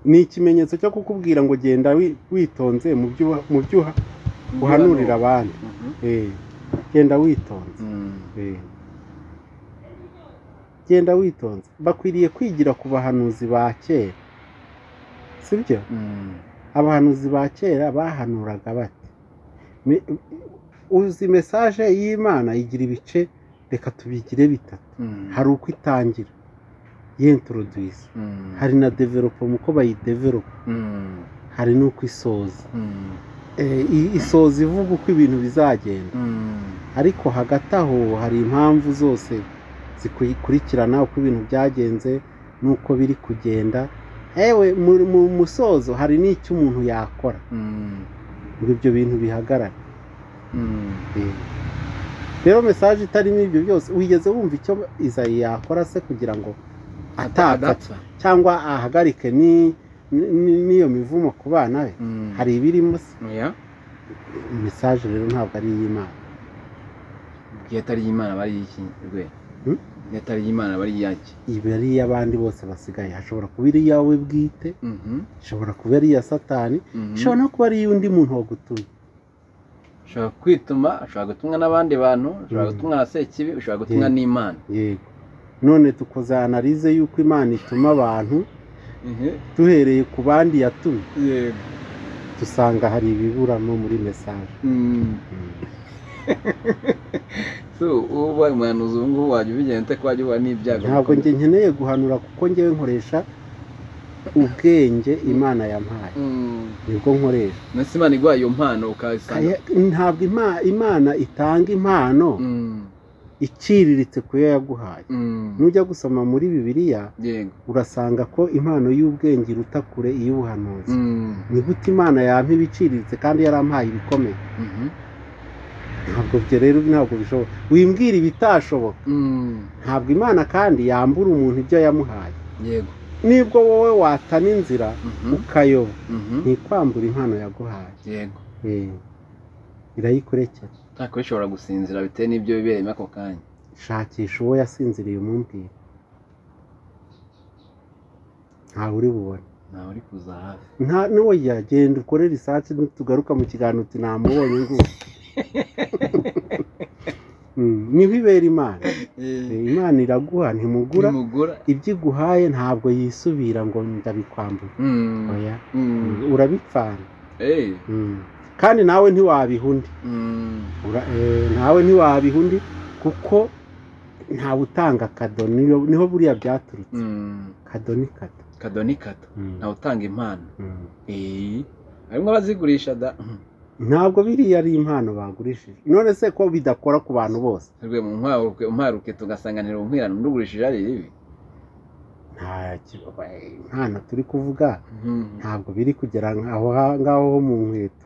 ni ikimenyetso cyo kukubwira ngo genda wi- witonze mu byo uha- mu byo uha- uhanurira abandi Mhm. Eh, genda witonze Mm. Eh. genda witonze bakwiriye kwigira ku bahanuzi ba kera sibyo Mm. abahanuzi ba kera bahanuraga bati Me- uzi mesaje y'imana igira ibice reka tubigire bitatu Mm. hari uko itangira y'introduce Mm. hari na development uko bayidevelopa Mm. hari n'uko isoza Mm. Eh, i- isoza ivuga uko ibintu bizagenda Mm. ariko hagati aho hari impamvu zose zikurikirana uko ibintu byagenze n'uko biri kugenda ewe mu- mu musozo hari n'icyo umuntu yakora Mm. ngo ibyo bintu bihagarare Mm. rero mesaje itarimo ibyo byose wigeze wumva icyo izayi yakora se kugira ngo atapfa Adapfa. cyangwa ahagarike ni- ni- n'iyo mivumo ku bana be Mm. hari ibirimo se Oya, mesaje rero ntabwo ari iy'imana iyo atari iy'imana aba ari iy'iki rwe Hmm? iyo atari iy'imana aba ari iyaki iba ari iy'abandi bose basigaye hashobora kuba iri iyawe bwite Mhm. ishobora kuba ari iya satani Mhm. ishobora no kuba ari iy'undi muntu wagutumye ushobora kwituma ushobora gutumwa n'abandi bantu ushobora Mm. gutumwa na sekibi ushobora gutumwa Yeah. n'imana yego none dukoze analize y'uko imana ituma abantu duhereye ku bandi yatumye yego dusanga hari ibiburamo muri mesaje so uba umuhanuzi ubu ngubu wajya ubigenda ute ko wajya uhura n'ibyago ntabwo njye nkeneye guhanura kuko njyewe nkoresha ubwenge imana yampaye Mm. nibwo nkoresha ndetse imana iguha iyo mpano ukayisanga Kaya- ntabwo ima- imana itanga impano Mm. iciriritse ku yo yaguhaye Mm. nujya gusoma muri bibiliya yego urasanga ko impano y'ubwenge iruta kure iy'ubuhanuzi Mm. ni gute imana yampa ibiciriritse kandi yarampaye ibikomeye Mhm. ntabwo byo rero ntabwo bishoboka wimbwira ibitashoboka Mm. ntabwo imana kandi yambura umuntu ibyo yamuhaye yego nibwo wowe watana inzira Mhm. ukayoba Mhm. ntikwambura impano yaguhaye yego Eh, irayikurekera nta kuba ishobora gusinzira bitewe n'ibyo bibereyemo ako kanya shakisha uwo yasinziriye umumbwire ntawe uri bubone ntawe uri kuza hafi nta n'uwo yagenda ukore risaci tugaruka mu kiganiro uti namubonye ngubu Mm, niho ibera imana Eh, imana iraguha ntimugura nimugura ibyo iguhaye ntabwo yisubira ngo ndabikwambura Mm. oya Mm. urabipfana Eh. Mm. kandi nawe ntiwabiha undi Mm. Ura- eh, nawe ntiwabiha undi kuko ntawe utanga kado niyo- niho buriya byaturutse Mm. kado ni kado kado ni kado Mm. ntawe utanga impano Mm. Eh. harimo abazigurisha da ntabwo biriya ari impano bagurishije none se ko bidakora ku bantu bose rwe mu ntwaruke umparuke tugasanganira ubuhwirane undi ugurishije ari ibi nta ki- impano turi kuvuga Mhm. ntabwo biri kugera aho ngaho ho mu nkweto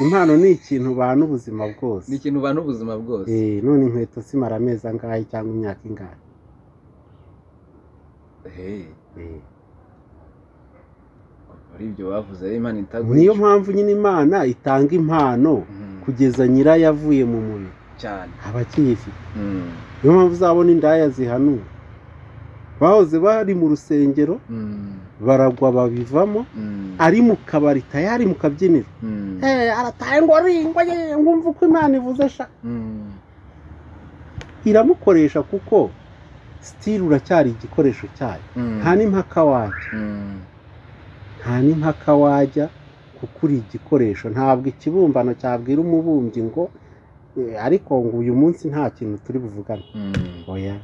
impano ni ikintu bana ubuzima bwose ni ikintu ubana ubuzima bwose Eh, none inkweto zimara amezi angahe cyangwa imyaka ingahe Eh. Eh, muri ibyo bavuze rero imana itagurisha niyo mpamvu nyine imana itanga impano Mhm. kugeza nyirayo avuye mu mubiri cyane aba akiyifite Mm. niyo mpamvu uzabona indaya zihanura bahoze bari mu rusengero Mm. baragwa babivamo Mm. ari mu kabari tayari mu kabyiniro Mm. Eh, arataye ngo ringwa ye ngumva uko imana ivuze sha Mm. iramukoresha kuko sitiri uracyari igikoresho cyayo Mm. nta n'impaka wajya Mm. nta n'impaka wajya kuko uri igikoresho ntabwo ikibumbano cyabwira umubumbyi ngo Eh, ariko ngo uyu munsi nta kintu turi buvugane oya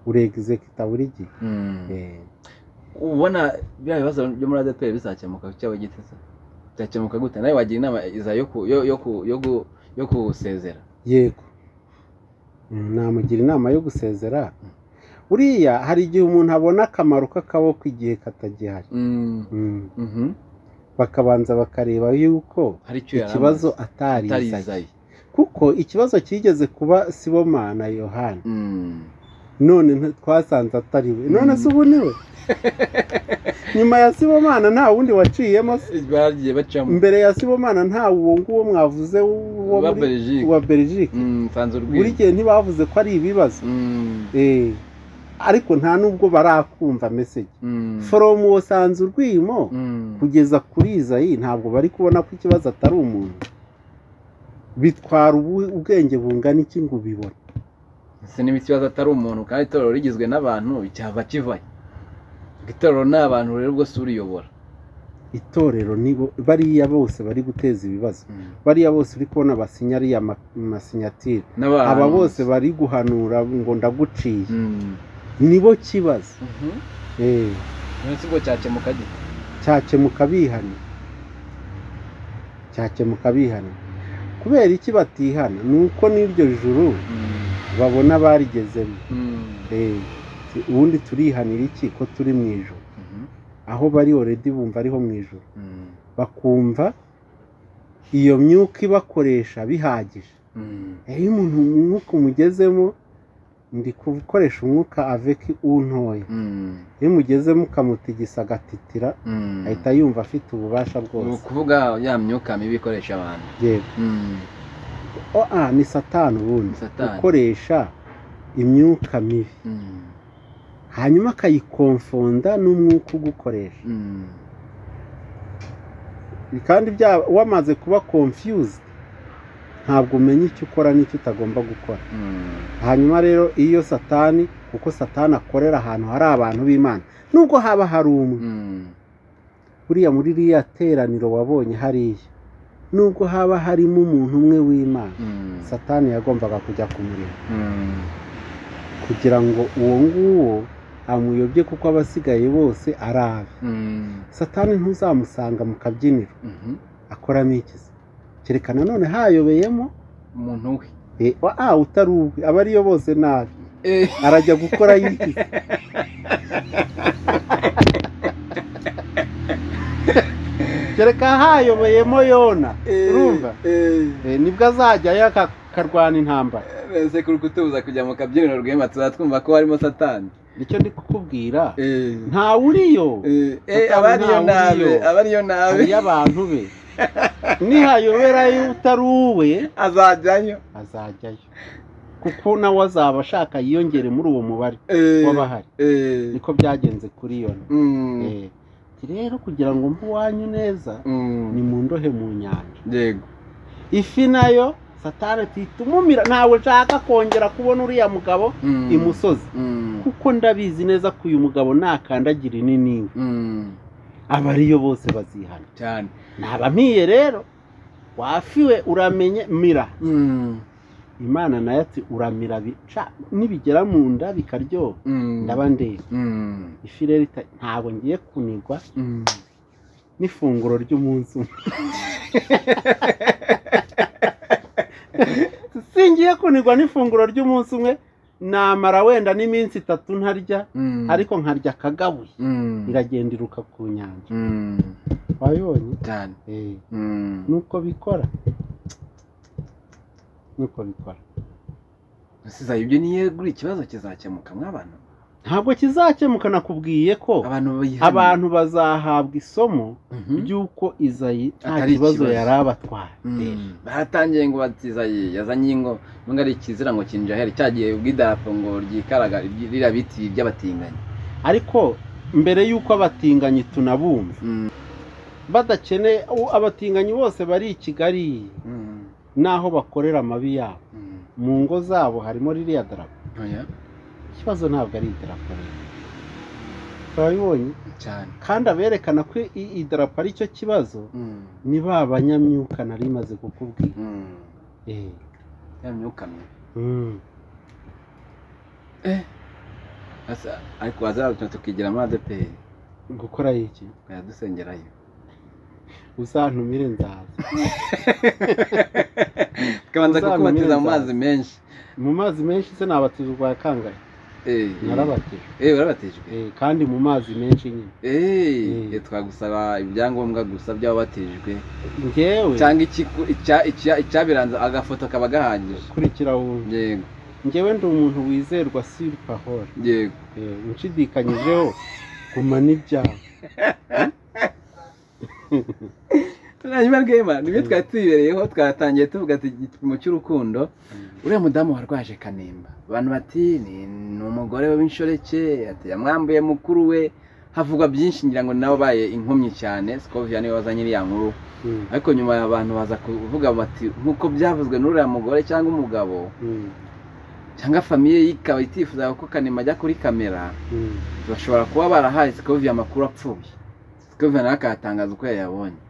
uregize kitabura igihe Eh, ubona biriya bibazo byo muri adeperi bizakemuka cyaba gite se byakemuka gute nawe wagira inama iza yo ku- yo- yo ku- yo gu- yo gusezera yego Mm, namugira inama yo gusezera uriya hari igihe umuntu abona akamaro k'akaboko igihe katagihari Mm, Mm. mhm. bakabanza bakareba yuko hari icyo yari ikibazo amaze, atarizaye atarizaye kuko ikibazo cyigeze kuba siboma na yohani Mm. none nti- twasanze atari we none Mm. se ubu ni we nyuma ya sibomana nta wundi waciyemo se bagiye bacamo mbere ya sibomana nta uwo nguwo mwavuze wo ba muri- belgique wa belgique Mm, nsanze buri urwiri gihe ntibavuze ko ari ibibazo Mm, Eh, ariko nta n'ubwo barakumva meseji mm, foromu wasanze urwimo mm, kugeza kuri izayi ntabwo bari kubona ko ikibazo atari umuntu bitwara ubu- ubwenge bungana iki ngo ubibone ese niba ikibazo atari umuntu kandi itorero rigizwe n'abantu cyava kivayo itorero ni abantu rero ubwo si uriyobora itorero nibo bariya bose bari guteza ibibazo Mm. bariya bose uri kubona basinya ariya ma- masinyatire N'abantu. aba bose bari guhanura ngo ndaguciye Mm. nibo kibazo Mhm. Eh, munsi ubwo cyakemuka gite cyakemuka bihana cyakemuka bihana kubera iki batihana ni uko n'iryo juru babona barigezemo Eh, ti- ubundi turihanira iki ko turi mu ijoro aho bari oredi bumva ariho mu ijoro bakumva iyo myuka ibakoresha bihagije iyo umuntu umwuka umugezemo ndi gukoresha umwuka aveki untoya iyo umugezemo ukamutigisa agatitira ahita yumva afite ububasha ni bwose ukuvuga ya myuka mibi ikoresha abantu yego O- ah, ni satani ubundi Satani. ukoresha imyuka mibi hanyuma akayikomfonda n'umwuka ugukoresha kandi bya- wamaze kuba confused ntabwo umenya icyo ukora n'icyo utagomba gukora hanyuma rero iyo satani kuko satani akorera ahantu hari abantu b'imana nubwo haba hari umwe buriya muri ririya teraniro wabonye hariya nubwo haba harimo umuntu umwe w'imana satani yagombaga kujya kumureba kugira ngo uwo nguwo amuyobye kuko abasigaye bose ari abe satani ntuzamusanga mu kabyiniro akoramo ikizi kereka nanone hayobeyemo umuntu we Eh, wa- ah utari uwe aba ariyo bose nabi Eh, arajya gukora yigize kereka hayobeyemo yona eh, urumva eh. Eh, nibwo azajyayo aka- akarwana intambara ese kuri kutubuza kujya mu kabyiniro rwema tuzatwumva ko harimo satani nicyo ndi kukubwira Eh, ntawuriyo eh, eh, Satani aba ariyo ntawe nabe uriyo. aba ariyo nabe hariyo abantu be nihayoberayo utari uwe azajyayo azajyayo kuko nawe azaba ashaka yiyongere muri uwo mubare Eh, w'abahari eh, niko byagenze kuri yona mm, Eh, ti rero kugira ngo mbe uwanyu neza mm, ni mu ndohe mu nyanja yego ifi nayo satani tuhita umumira ntabwo nshaka kongera kubona uriya mugabo Mm, imusozi mm, kuko ndabizi neza ko uyu mugabo nakandagira ininingwe mm, aba ariyo bose bazihana cyane naba mpiye rero wafiwe uramenye mira Mm, imana nayo ati uramira bica nibigera mu nda bikaryoha mm, ndaba ndeba mm, ifi rero ita- ntabwo ngiye kunigwa mm. n'ifunguro ry'umunsi umwe singiye kunigwa n'ifunguro ry'umunsi umwe namara wenda n'iminsi itatu ntarya Mm, ariko nkarya akagabuye mm, iragenda iruka ku nyanja mm, wayonye cyane Eh, Mm, nuko bikora nuko bikora usizaye ibyo niyo guri ikibazo kizakemuka mw'abantu ntabwo kizakemuka nakubwiye ko abantu bihariye. abantu bazahabwa isomo Mhm. ry'uko izayi nta Atari kibazo ikibazo. yari abatwaye Eh, baratangiye ngo batizaye yazanye ingo nubwo ari ikizira ngo kinjaheri cyagiye ubw'idarapo ngo ryikaraga ry- ririya biti by'abatinganyi ariko mbere y'uko abatinganyi tunabumva Mm. badakeneye u- abatinganyi bose bari i kigali n'aho bakorera amabi yabo mu ngo zabo harimo ririya darapo Oya, ikibazo ntabwo ari idarapo rero turabibonye cyane kandi aberekana ko i- idarapo ari cyo kibazo ni ba banyamyuka nari maze kukubwira Mm. Eh, ya myuka mibi Mm. asa ariko wazazatuma tukigiramo adeperi gukora iki tukayadusengerayo uzantumire nzaza tukabanza Uzaba kukubatiza mu mwiza. mazi menshi mu mazi menshi se nabatiza urwa kangahe Eh, narabatijwe eh, warabatijwe Eh, kandi mu mazi menshi nyine Eh, Mm. eh, twagusaba ibyangombwa gusa by'ababatijwe ngewe cyangwa ikiku- icya- icya- icyabiranza agafoto kaba gahagije kurikira wumva yego ngewe ndi umuntu wizerwa siri pahora yego Eh, unshidikanyijeho guma n'ibyawe hanyuma rwema nibyo twari tuyibereyeho twatangiye tuvuga ati igipimo cy'urukundo uriya mudamu warwaje kanimba abantu bati ni ni umugore w'inshoreke ati yamwambuye mukuru we havugwa byinshi ngira ngo nawe ubaye inkomyi cyane sikovia niwe waza nyiri ya nkuru Mm, ariko nyuma abantu baza kuvuga bati nk'uko byavuzwe n'uriya mugore cyangwa umugabo mm, cyangwa famiye ye ikaba itifuza ko kanimba ajya kuri kamera mm. bashobora kuba barahaye sikovia amakuru apfuye sikovia nawe akayatangaza uko yayabonye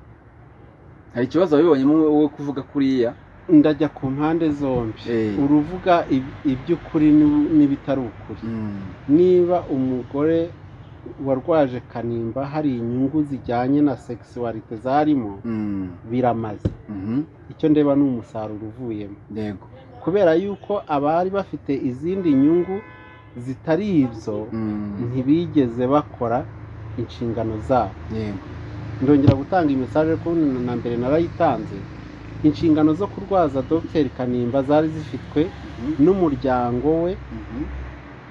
hari ikibazo wabibonyemo wowe kuvuga kuriya ndajya ku mpande zombi Eh. uruvuga ib- iby'ukuri n'ib- n'ibitari ukuri niba umugore warwaje kanimba hari inyungu zijyanye na sekisuwarite zarimo Mm. biramaze Mhm. icyo ndeba ni umusaruro uvuyemo yego kubera yuko abari bafite izindi nyungu zitari ibyo Mm. ntibigeze bakora inshingano zabo yego ndongera gutanga imisaje ko na mbere narayitanze inshingano zo kurwaza dr kanimba zari zifitwe n'umuryango we Mhm.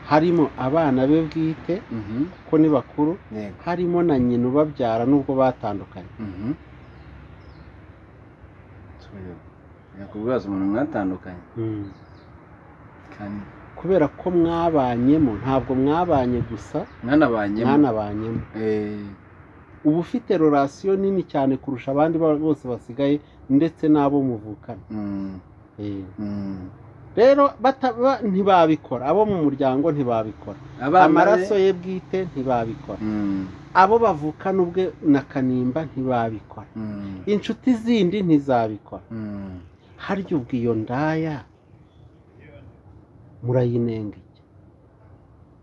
harimo abana be bwite Mhm. kuko ni bakuru yego harimo na nyina ubabyara nubwo batandukanye Mhm. Tureba. yakubwibaza umuntu mwatandukanye kandi kubera ko mwabanyemo ntabwo mwabanye gusa mwanabanyemo mwanabanyemo Eh, uba ufite relasiyo nini cyane kurusha abandi ba- bose basigaye ndetse n'abo muvukana mm, Eh. mm. rero bataba- ntibabikora abo mu muryango ntibabikora Abana be- amaraso ye bwite ntibabikora Mm, abo bavukana ubwe na kanimba ntibabikora mm, inshuti zindi ntizabikora mm. harya ubwo iyo ndaya murayinengeye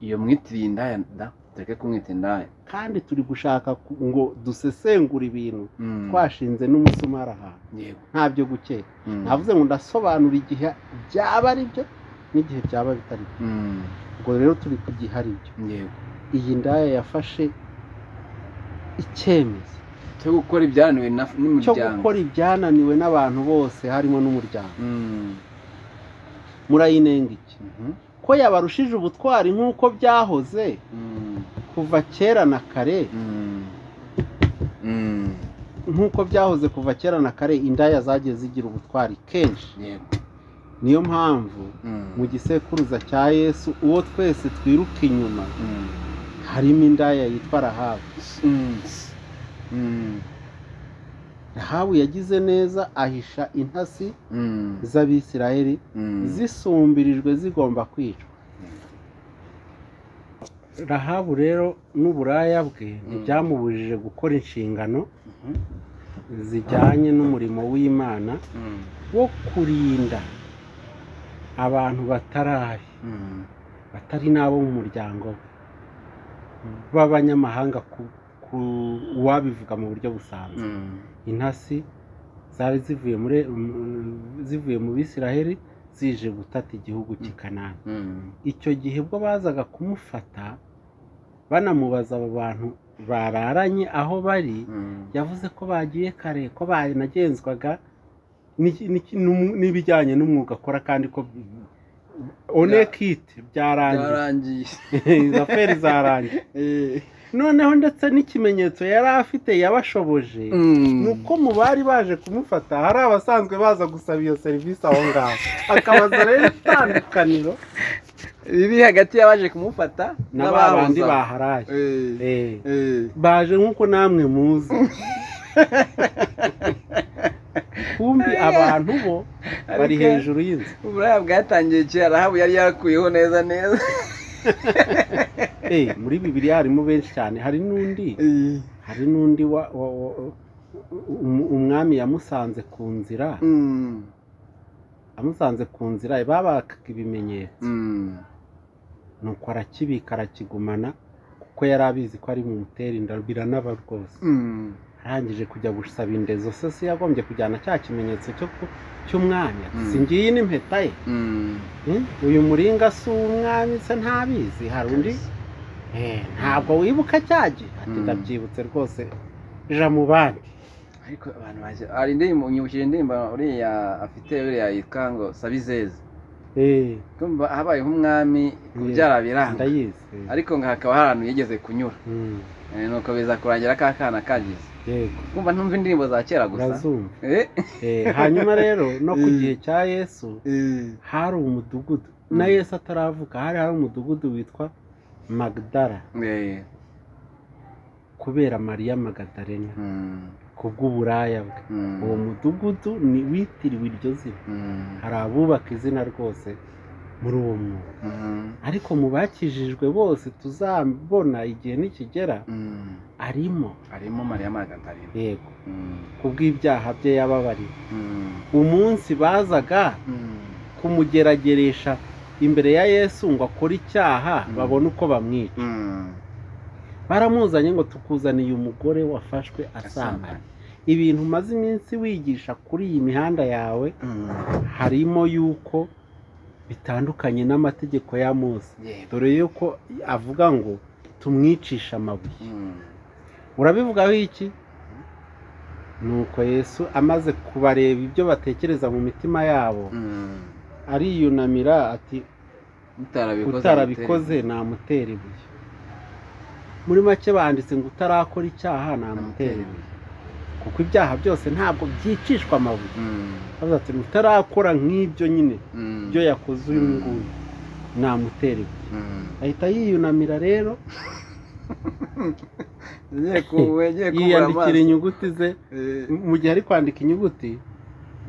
iyo mwitiriye indaya da tureke kumwita indaya kandi turi gushaka ku- ngo dusesengura ibintu Mm. twashinze n'umusumari ahantu yego ntabyo gukeka Mm, navuze ngo ndasobanura igihe byaba ari byo n'igihe byaba bitari byo mm, ubwo rero turi ku gihe ari byo yego iyi ndaya yafashe icyemezo cyo gukora ibyananiwe na- cyo n'umuryango gukora ibyananiwe n'abantu bose harimo n'umuryango Mm, murayinenga iki mhm, ko yabarushije ubutwari nk'uko byahoze mm, kuva kera na kare mm, mm. nk'uko byahoze kuva kera na kare indaya zagiye zigira ubutwari kenshi yego niyo mpamvu Mm, mu gisekuruza cya yesu uwo twese twiruka inyuma mm. harimo indaya yitwa rahabu Mm, mm, rahabu yagize neza ahisha intasi mm, z'abisirayeli mm. zisumbirijwe zigomba kwicwa rahabu rero n'uburaya bwe ntibyamubujije gukora inshingano Mhm, zijyanye n'umurimo w'imana mm, wo kurinda abantu batarabi mm, batari n'abo mu muryango we b'abanyamahanga ku, ku uwabivuga mu buryo busanzwe mm. intasi zari zivuye muri mu- zivuye mu bisiraheli zije gutata igihugu cy'i kanani Mm, icyo gihe bwo bazaga kumufata banamubaza abo bantu bararanye aho bari mm, yavuze ko bagiye kare ko banagenzwaga n'iki- n'iki- n'umu- n'ibijyanye n'umwuga akora kandi ko onekite byarangiye Byarangiye. izo aferi zarangiye Eh, noneho ndetse n'ikimenyetso yari afite yabashoboje mm. ni uko mu bari baje kumufata hari abasanzwe baza gusaba iyo serivisi aho ngaho akabaza rero itandukaniro biri hagati y'abaje kumufata na ba bandi n'ababuza. baharaye Eh, Eh, eh. baje nk'uko namwe muzi kumbi abantu bo bari Ariko- hejuru y'inzu uburaya bwatangiye kera ahabu yari yarakuyeho neza neza Eh, muri bibiri harimo benshi cyane hari n'undi hari n'undi wa- wa- wa- um- umwami yamusanze ku nzira Mm, amusanze ku nzira babakaga ibimenyetso Mm. nuko arakibika arakigumana kuko yari abizi ko ari mu muteri ndabirana rwose Mm. arangije kujya gusaba indezo se se yagombye kujyana cya kimenyetso cyo ku- cy'umwanya Mm. si ngiyi n'impeta ye Mm. Hmm? uyu muringa si uw'umwami se ntabizi hari undi Eh, ntabwo wibuka cyagi ati Mm. ndabyibutse rwose ja mu bandi ariko abantu baje hari indirimbo nyibukije indirimbo uriya afite uriya yitwa ngo sabizeze Eh, kumva habaye nk'umwami kubyara biranga ndayizi Eh, ariko ngo hakaba hari ahantu yigeze kunyura mm, Eh, nuko biza kurangira ka kana kagize yego kumva ntumva indirimbo za kera gusa urazumva Eh, Eh, hanyuma rero no ku Mm. gihe cya yesu hari umudugudu na Mm. yesu ataravuka hari hari umudugudu witwa magdara eh, kubera mariya magadarena mm, ku bw'uburaya bwe mm, uwo mudugudu ni witiriwe iryo zina mm, hari abubaka izina rwose muri uwo mwuga mm, ariko mu bakijijwe bose tuzabona igihe nikigera mm. arimo harimo mariya magadarena yego Mm, ku bw'ibyaha bye yababariye mm, umunsi bazaga mm, kumugerageresha imbere ya yesu ngo akore icyaha Mm. babone uko bamwica mm. baramuzanye ngo tukuzaniye umugore wafashwe asambanye ibintu umaze iminsi wigisha kuri iyi mihanda yawe Mm. harimo yuko bitandukanye n'amategeko ya mose Yeah. dore yuko avuga ngo tumwicishe amabuye Mm. urabivugaho iki nuko yesu amaze kubareba ibyo batekereza mu mitima yabo Mm. ariyunamira ati utarabikoze utarabikoze namutera ibuye muri make banditse ngo utarakora icyaha namutera ibuye kuko ibyaha byose ntabwo byicishwa amabuye Mm, bavuze ati utarakora nk'ibyo nyine mm, ibyo yakoze uyu nguyu namutera ibuye mm. ahita yiyunamira rero Yagiye ku- yagiye kubura yiyandikira amazi. inyuguti ze Eh, mu gihe ari kwandika inyuguti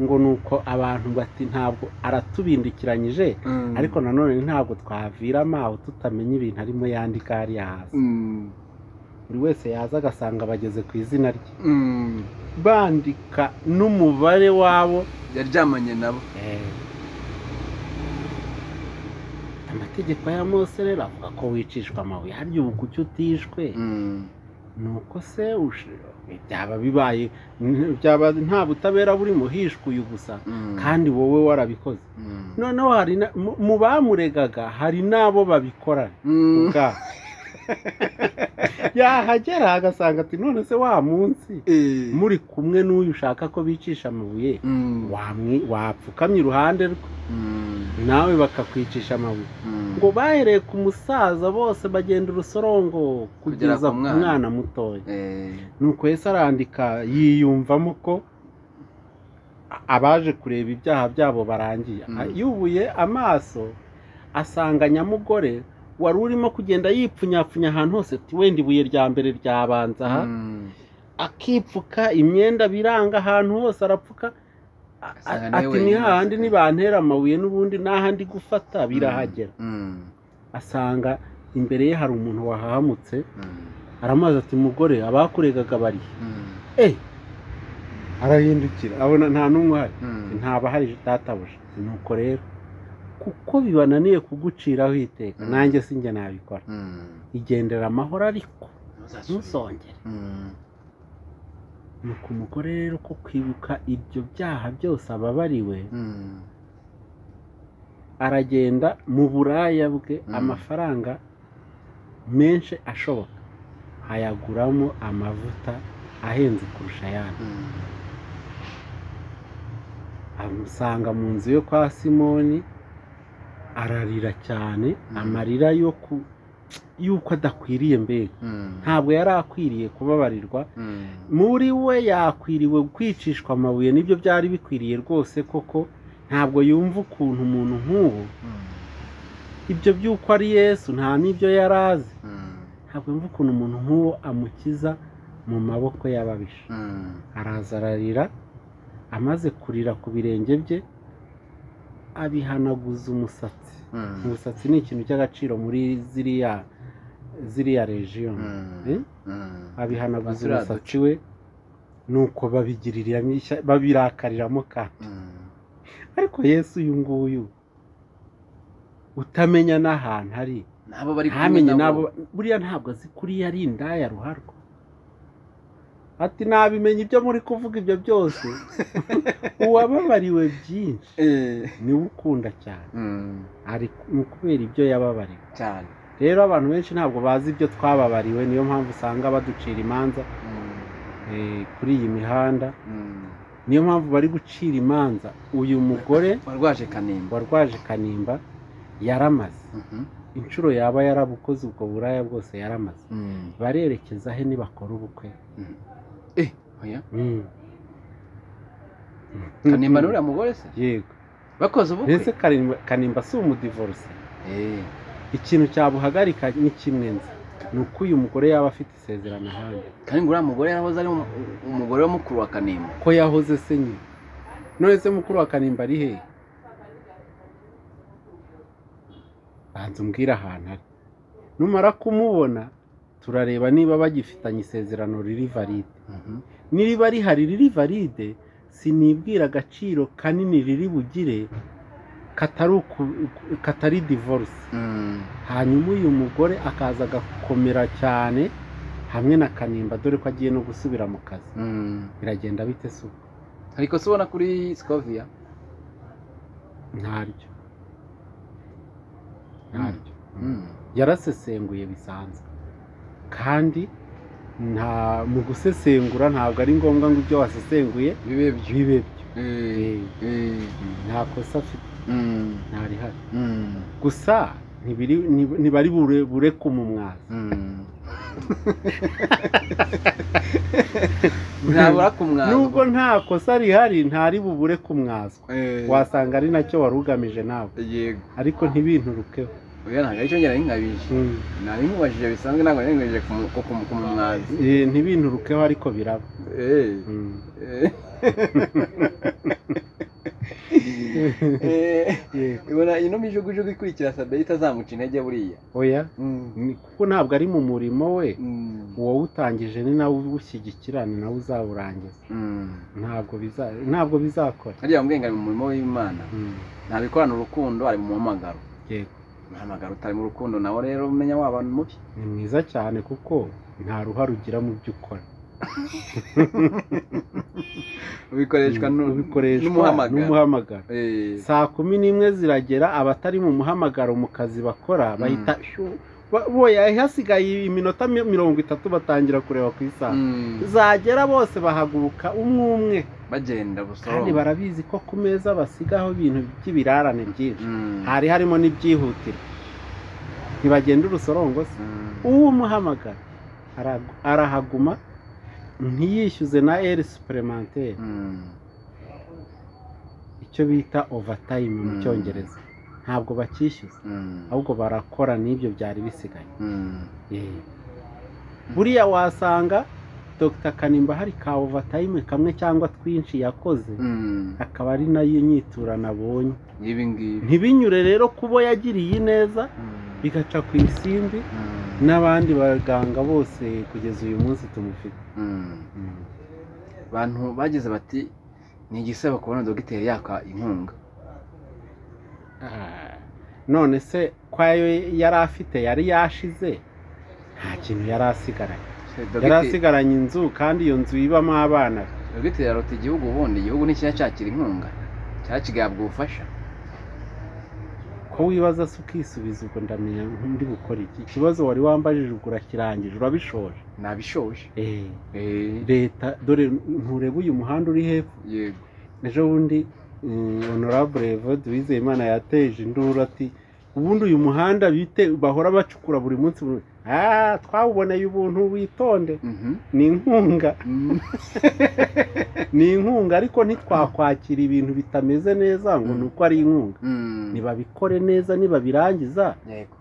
ngo ni uko abantu bati ntabwo aratubindikiranyije mm, ariko nanone ntabwo twaviramo aho tutamenya ibintu arimo yandika hariya hasi mm, buri wese yaza agasanga bageze ku izina rye mm. bandika n'umubare wabo yaryamanye nabo amategeko ya mose rero avuga ko wicishwa amabuye harya ubu kuki utishwe Mm, nuko se ushi- byaba bibaye n- byaba nta butabera buri muhishwe gusa mm, kandi wowe warabikoze mm, noneho hari na- mu- mu bamuregaga hari n'abo babikora mm. ubwabo yahagera agasanga ati none se wa munsi Eh, muri kumwe n'uyu ushaka ko bicisha amabuye mm, wamwi- wapfukamye iruhande rwe mm, nawe bakakwicisha amabuye mm. ngo bahereye ku musaza bose bagenda urusorongo Kugera kugeza ku ku mwana. mwana mutoya Eh, nuko yesu arandika yiyumvamo ko a- abaje kureba ibyaha byabo barangiye Mm. A- yubuye amaso asanga nyamugore wari urimo kugenda yipfunyapfunya ahantu hose ati wenda ibuye rya mbere ryabanza aha mm. akipfuka imyenda biranga ahantu hose arapfuka A- a- Asanga nawe ati ni wenyine hahandi asigaye." nibantera amabuye n'ubundi n'ahandi gufata birahagera Mm, asanga imbere ye hari umuntu wahahamutse mm, aramaze ati mugore abakuregaga bari he?" mm, eh arahindukira abona nta n'umwe uhari mm. ntabahari databuja nuko rero kuko bibananiye kuguciraho iteka Mm. nanjye sinjye nabikora Mm. igendera amahoro ariko ntuzongere Mm, nuko umugore rero ko kwibuka ibyo byaha byose ababariwe mm, aragenda mu buraya bwe Mm. amafaranga menshi ashoboka ayaguramo amavuta ahenze kurusha ayandi mm. amusanga mu nzu yo kwa simoni ararira cyane Mm. amarira yo ku y'uko adakwiriye mbega Mm, ntabwo yari akwiriye kubabarirwa mm. muri we yakwiriwe kwicishwa amabuye nibyo byari bikwiriye rwose koko ntabwo yumva ukuntu umuntu nk'ubu ibyo by'uko ari yesu nta n'ibyo yari azi Mm, ntabwo yumva ukuntu umuntu nk'uwo amukiza mu maboko y'ababisha mm, araza ararira amaze kurira ku birenge bye abihanaguza umusatsi mm, umusatsi ni ikintu cy'agaciro muri ziriya ziriya region mm, Eh? mm. abihanaguza Turiya duce. umusatsi we nuko babigiririramo ishya babirakariramo ka Mm, ariko yesu uyu nguyu utamenya n'ahantu ari n'abo bari kumwe ntamenye nabo nabo buriya ntabwo azi kuriya ari indaya ruharwa ati nabimenya ibyo muri kuvuga ibyo byose uwababariwe byinshi Eh, niwe ukunda cyane mm, ari ni ukubera ibyo yababariwe cyane rero abantu benshi ntabwo bazi ibyo twababariwe niyo mpamvu usanga baducira imanza Mm, eh, kuri iyi mihanda mm. niyo mpamvu bari gucira imanza uyu mugore warwaje kanimba warwaje kanimba yaramaze Mhm. inshuro yaba yarabukoze ubwo buraya bwose yaramaze Mm, barerekeza he nibakora ubukwe mm. Eh, oya. kanimba kanimba n'uriya mugore se yego bakoze mbese ubukwe kanimba kanimba si umudivorce Eh, ikintu cyabuhagarika ni kimwe nzi ni uko uyu mugore yaba afite isezerano ahandi kanimba uriya mugore yarahoze ari umu- umugore wa mukuru wa kanimba ko yahoze se nyine none se mukuru wa kanimba ari hehe banza umbwire ahantu ari numara kumubona turareba niba bagifitanye isezerano riri valide Mhm. niriba rihari riri valide sinibwira agaciro kanini riri bugire katari uku- katari divorce Mm, hanyuma uyu mugore akaza agakomera cyane hamwe na kanimba dore ko agiye no gusubira mu kazi mm. biragenda bite se ubu? hari ikosa ubona kuri scovia ntaryo ntaryo Mm, yarasesenguye bisanzwe kandi nta mu gusesengura ntabwo ari ngombwa ngo ibyo wasesenguye bibe byo bibe byo Eh, eh, nta kosa afite mm, ntarihari mm, gusa ntibiri ntib- ntibari bure bure kumumwaza mm. ntabura kumwaza nubwo nta kosa rihari ntari bubure kumwazwa Eh, wasanga ari nacyo wari ugamije nawe yego ariko ntibinturukeho oya ntabwo aricyo ngera nk'ingabije Mm. nari nkubajije bisanzwe ntabwo nari nkubajije kumu- ku- ku- kumumwaza Eh, ntibinturukeho ariko biraba Eh, Mm. eh. Eh, Yego. ibona ino mijugujugu ikurikira sabe itazamuca intege buriya oya Mm, ni- kuko ntabwo ari mu murimo we mm, uwawutangije ni nawe uwushyigikira ni nawe uzawurangiza mm. ntabwo biza ntabwo bizakora hariya mbwenga ari mu murimo w'imana Mm, ntabikorana urukundo ari mu muhamagaro yego umuhamagaro utari mu rukundo nawe rero umenya waba ni mubi ni mwiza cyane kuko nta ruhare ugira mu byo ukora ubikoreshwa Mm, nu- ubikoreshwa n'umuhamagaro n'umuhamagaro Eh, saa kumi n'imwe ziragera abatari mu muhamagaro mu kazi bakora bahita "Shu, ba- boya hasigaye iminota mi- mirongo itatu batangira kureba ku isaha mm, zagera bose bahaguruka umwe umwe bagenda kandi busoroma barabizi ko ku meza basigaho ibintu by'ibirarane byinshi Mm, hari harimo n'ibyihutirwa ntibagenda urusorongo se mm, uwumuhamagara aragu- arahaguma ntiyishyuze na eri supuremantere mm, icyo bita overtime mu Mm. cyongereza ntabwo bakishyuza mm, ahubwo barakora n'ibyo byari bisigaye mm. Yee. buriya wasanga dr kanimba hari ka overtime kamwe cyangwa twinshi yakoze Mm, akaba ari nayo nyiturano abonye ngibi ngibi ntibinyure rero kubo yagiriye neza Mm, bigaca ku isimbi mm, n'abandi baganga bose kugeza uyu munsi tumufite mm. bantu bagize bati ni igisebo kubona dogiteri yaka inkunga Ah, none se ko ayo yari afite yari yashize nta kintu yari asigaranye yari Dogiteri- asigaranye inzu kandi iyo nzu ibamo abana be. dogiteri yarota igihugu ubundi igihugu ntikijya cyakira inkunga cyakigahabwa ubufasha ko wibaza se ukisubiza ubwo ndamenya ndi bukora iki ikibazo wari wambajije ubwo urakirangije urabishoje nabishoje Eh, Eh, leta dore ntureba uyu muhanda uri hepfo yego ejo bundi mm, honorable Evode Uwizeyimana yateje induru ati ubundi uyu muhanda bite bahora bacukura buri munsi buri munsi." ah twawuboneye ubuntu witonde Mhm. ni inkunga Mm, ni inkunga ariko ntitwakwakira ibintu bitameze neza ngo ni uko ari inkunga mm. nibabikore neza nibabirangiza yego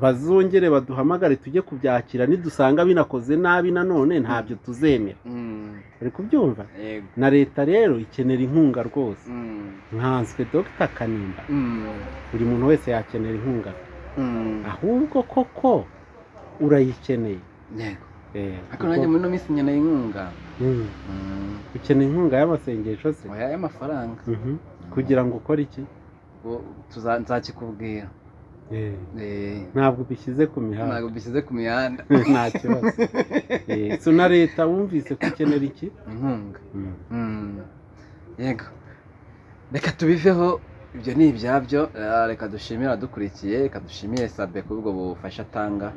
bazongere baduhamagare tujye kubyakira nidusanga binakoze nabi nanone ntabyo tuzemera Mm, uri kubyumva yego na leta rero ikenera inkunga rwose Mm, nkanswe dr kanimba mm, buri muntu wese yakenera inkunga mm, ahubwo koko urayikeneye yego Eh, ariko nanjye muri ino minsi nkeneye inkunga Mm. Mm, ukeneye inkunga y'amasengesho se oya y'amafaranga Mhm. kugira ngo ukore iki Ubwo tuza- nzakikubwira Eh, Eh, ntabwo ubishyize ku mihanda ntabwo bishyize ku mihanda nta kibazo Eh, so na leta wumvise ko ukenera iki inkunga Mm. yego reka tubiveho ibyo ni ibyabyo Ah, reka dushimire abadukurikiye reka dushimire sabe kuri ubwo bufasha atanga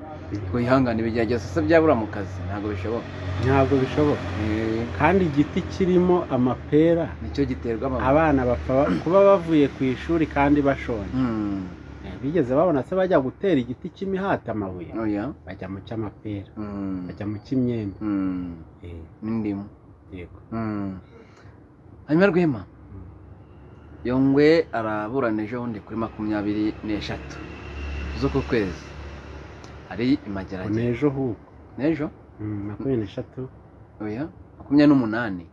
twihangane ibigihe byose se byabura mu kazi ntabwo bishoboka ntabwo bishoboka Eh, kandi igiti kirimo amapera nicyo giterwa amababi abana bapfa ba- kuba bavuye ku ishuri kandi bashonje Mm. Eh, bigeze babona se bajya gutera igiti cy'imihati amabuye oya bajya mu cy'amapera Mm. bajya mu cy'imyembe Mm. Eh, n'indimu yego Mm. hanyuma rwema Mm. yongwe araburana ejo bundi kuri makumyabiri n'eshatu z'uku kwezi hari ngo imageragere n'ejo huko n'ejo Mm, makumyabiri n'eshatu oya makumyabiri n'umunani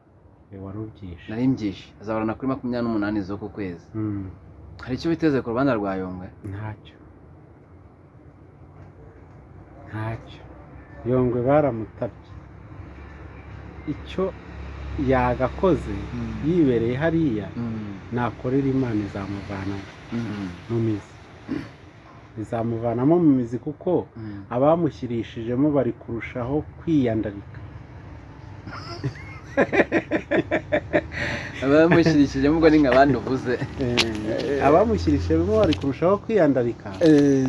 eh, wari ubyishe nari mbyishe azaburana kuri makumyabiri n'umunani z'uku kwezi Mm, hari icyo biteze ku rubanza rwa yongwe ntacyo ntacyo yongwe baramutabye icyo yagakoze yibereye hariya Mm. nakorera imana izamuvanamo Mm. mu mizi izamuvanamo mu mizi kuko Mm. abamushyirishijemo bari kurushaho kwiyandarika abamushyigikijemo ubwo ni nka bandi uvuze abamushyirishijemo bari kurushaho kwiyandarika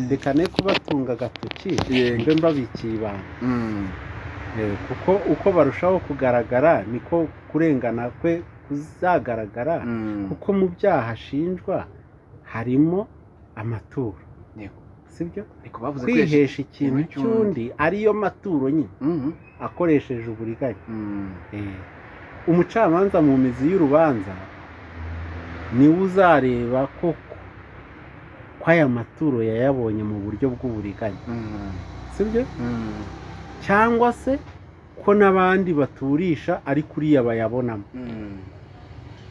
reka ne kubatunga agatoki Yego. mbe mbabikiye ibanga Mm. Eh, kuko uko barushaho kugaragara niko kurengana kwe kuzagaragara Mm. kuko mu byaha ashinjwa harimo amaturo Yego. sibyo ariko bavuze ko yashi- kwihesha ikintu ikintu cy'undi. cy'undi ariyo maturo nyine Mm. akoresheje uburiganya Mm. Eh, umucamanza mu mizi y'urubanza niwe uzareba koko ko aya maturo yayabonye mu buryo bw'uburiganya Mm. sibyo Mm. cyangwa se ko n'abandi baturisha ariko uriya bayabonamo Mm.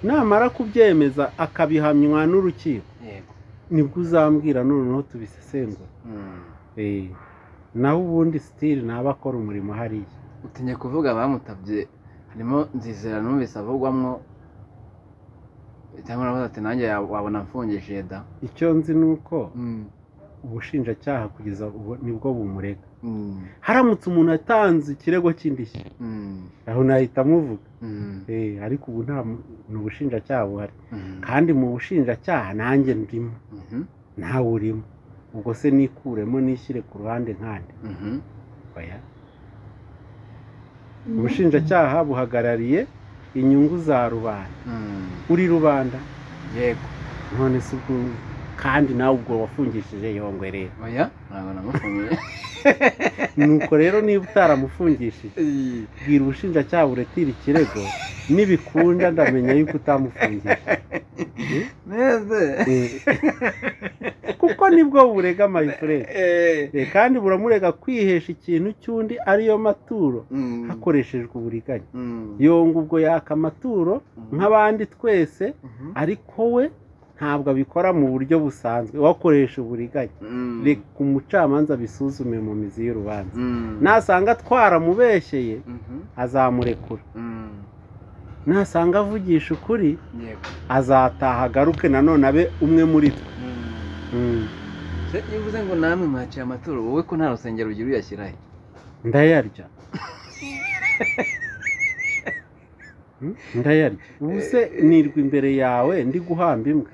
namara kubyemeza akabihamywa n'urukiko yego nibwo uzambwira noneho tubisesengura Mm. Eh, naho ubundi sitiri ntaba akora umurimo hariya utinye kuvuga abamutabye harimo nzizera numvise avugwamwo cyangwa navuze ati nanjye ya- wabona mfungishije da icyo nzi ni uko ubushinjacyaha kugeza ubu nibwo bumurega Mm, haramutse umuntu atanze ikirego cy'indishyi mm, aho nahita amuvuga mm, Eh, ariko ubu nta mu- ni ubushinjacyaha buhari mm, kandi mu bushinjacyaha nanjye ndimo mhm, nawe urimo ubwo se nikuremo nishyire ku ruhande nkande mhm, oya ubushinjacyaha buhagarariye inyungu za rubanda mm, uri rubanda yego none se ubwo kandi nawe ubwo wafungishije yongwe rero oya ntabwo namufungiye nuko rero niba utaramufungishije bwira ubushinjacyaha buretire ikirego nibikunda ndamenya yuko utamufungishije neze Eh. kuko nibwo burega mayifurere kandi buramurega kwihesha ikintu cy'undi ariyo maturo Mm, hakoreshejwe uburiganya mm, yonga ubwo yaka amaturo nk'abandi twese mhm, ariko we ntabwo abikora mu buryo busanzwe wakoresha uburiganya mm, reka umucamanza abisuzume mu mizi y'urubanza mm, nasanga twaramubeshyeye mhm, azamurekura mm, nasanga avugisha ukuri yego azataha agaruke nanone abe umwe muri twe Mm. Mm. Se, iyo uvuze ngo namwe mwaciye amaturo wowe ko nta rusengero ugira uyashyirahe ndayarya Mm, ndayarya ubu se nirwa imbere yawe ndi guhamba imbwa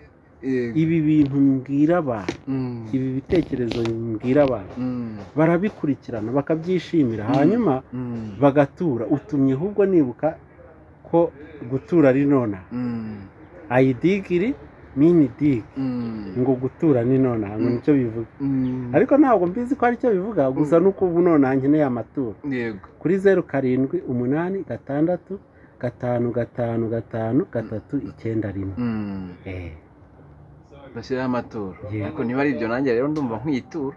ibi bintu mbwira abantu Mm, ibi bitekerezo mbwira abantu mm, barabikurikirana bakabyishimira Mm. hanyuma mm, bagatura utumye ahubwo nibuka ko gutura ari nonaha mm, ayidigiri mini digi mm, ngo gutura ni nonaha ngo Mm. nicyo bivuga mm. ariko ntabwo mbizi ko aricyo bivuga gusa Mm. nuko ubu nonaha nkeneye amaturo yego kuri zeru karindwi umunani gatandatu gatanu gatanu gatanu gatatu icyenda rimwe Mm. Eh, bashyiraho amaturo Yeah. ariko niba ari ibyo nanjye rero ndumva nk'iyitura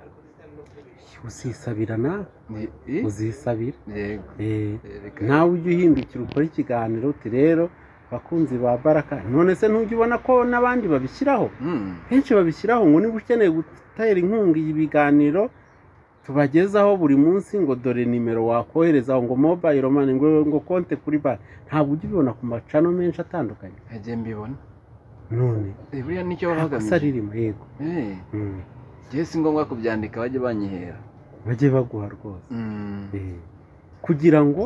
uzisabira nawe Ni- i- uzisabira yego Eh, Eh, reka nawe ujye uhindukira ukore ikiganiro uti rero bakunzi ba baraka none se ntujya ubona ko n'abandi babishyiraho Mm. kenshi babishyiraho ngo niba ukeneye gutera inkunga iyi biganiro tubagezaho buri munsi ngo dore nimero wakoherezaho ngo mobile money ngo, ngo konte kuri banki ntabwo ujya ubibona ku macano menshi atandukanye ntagiye mbibona none buriya nicyo baba asa bagamije ririmo yego Eh, Mm. njyewe si ngombwa kubyandika bajye banyihera bajye baguha rwose Mm. Eh, kugira ngo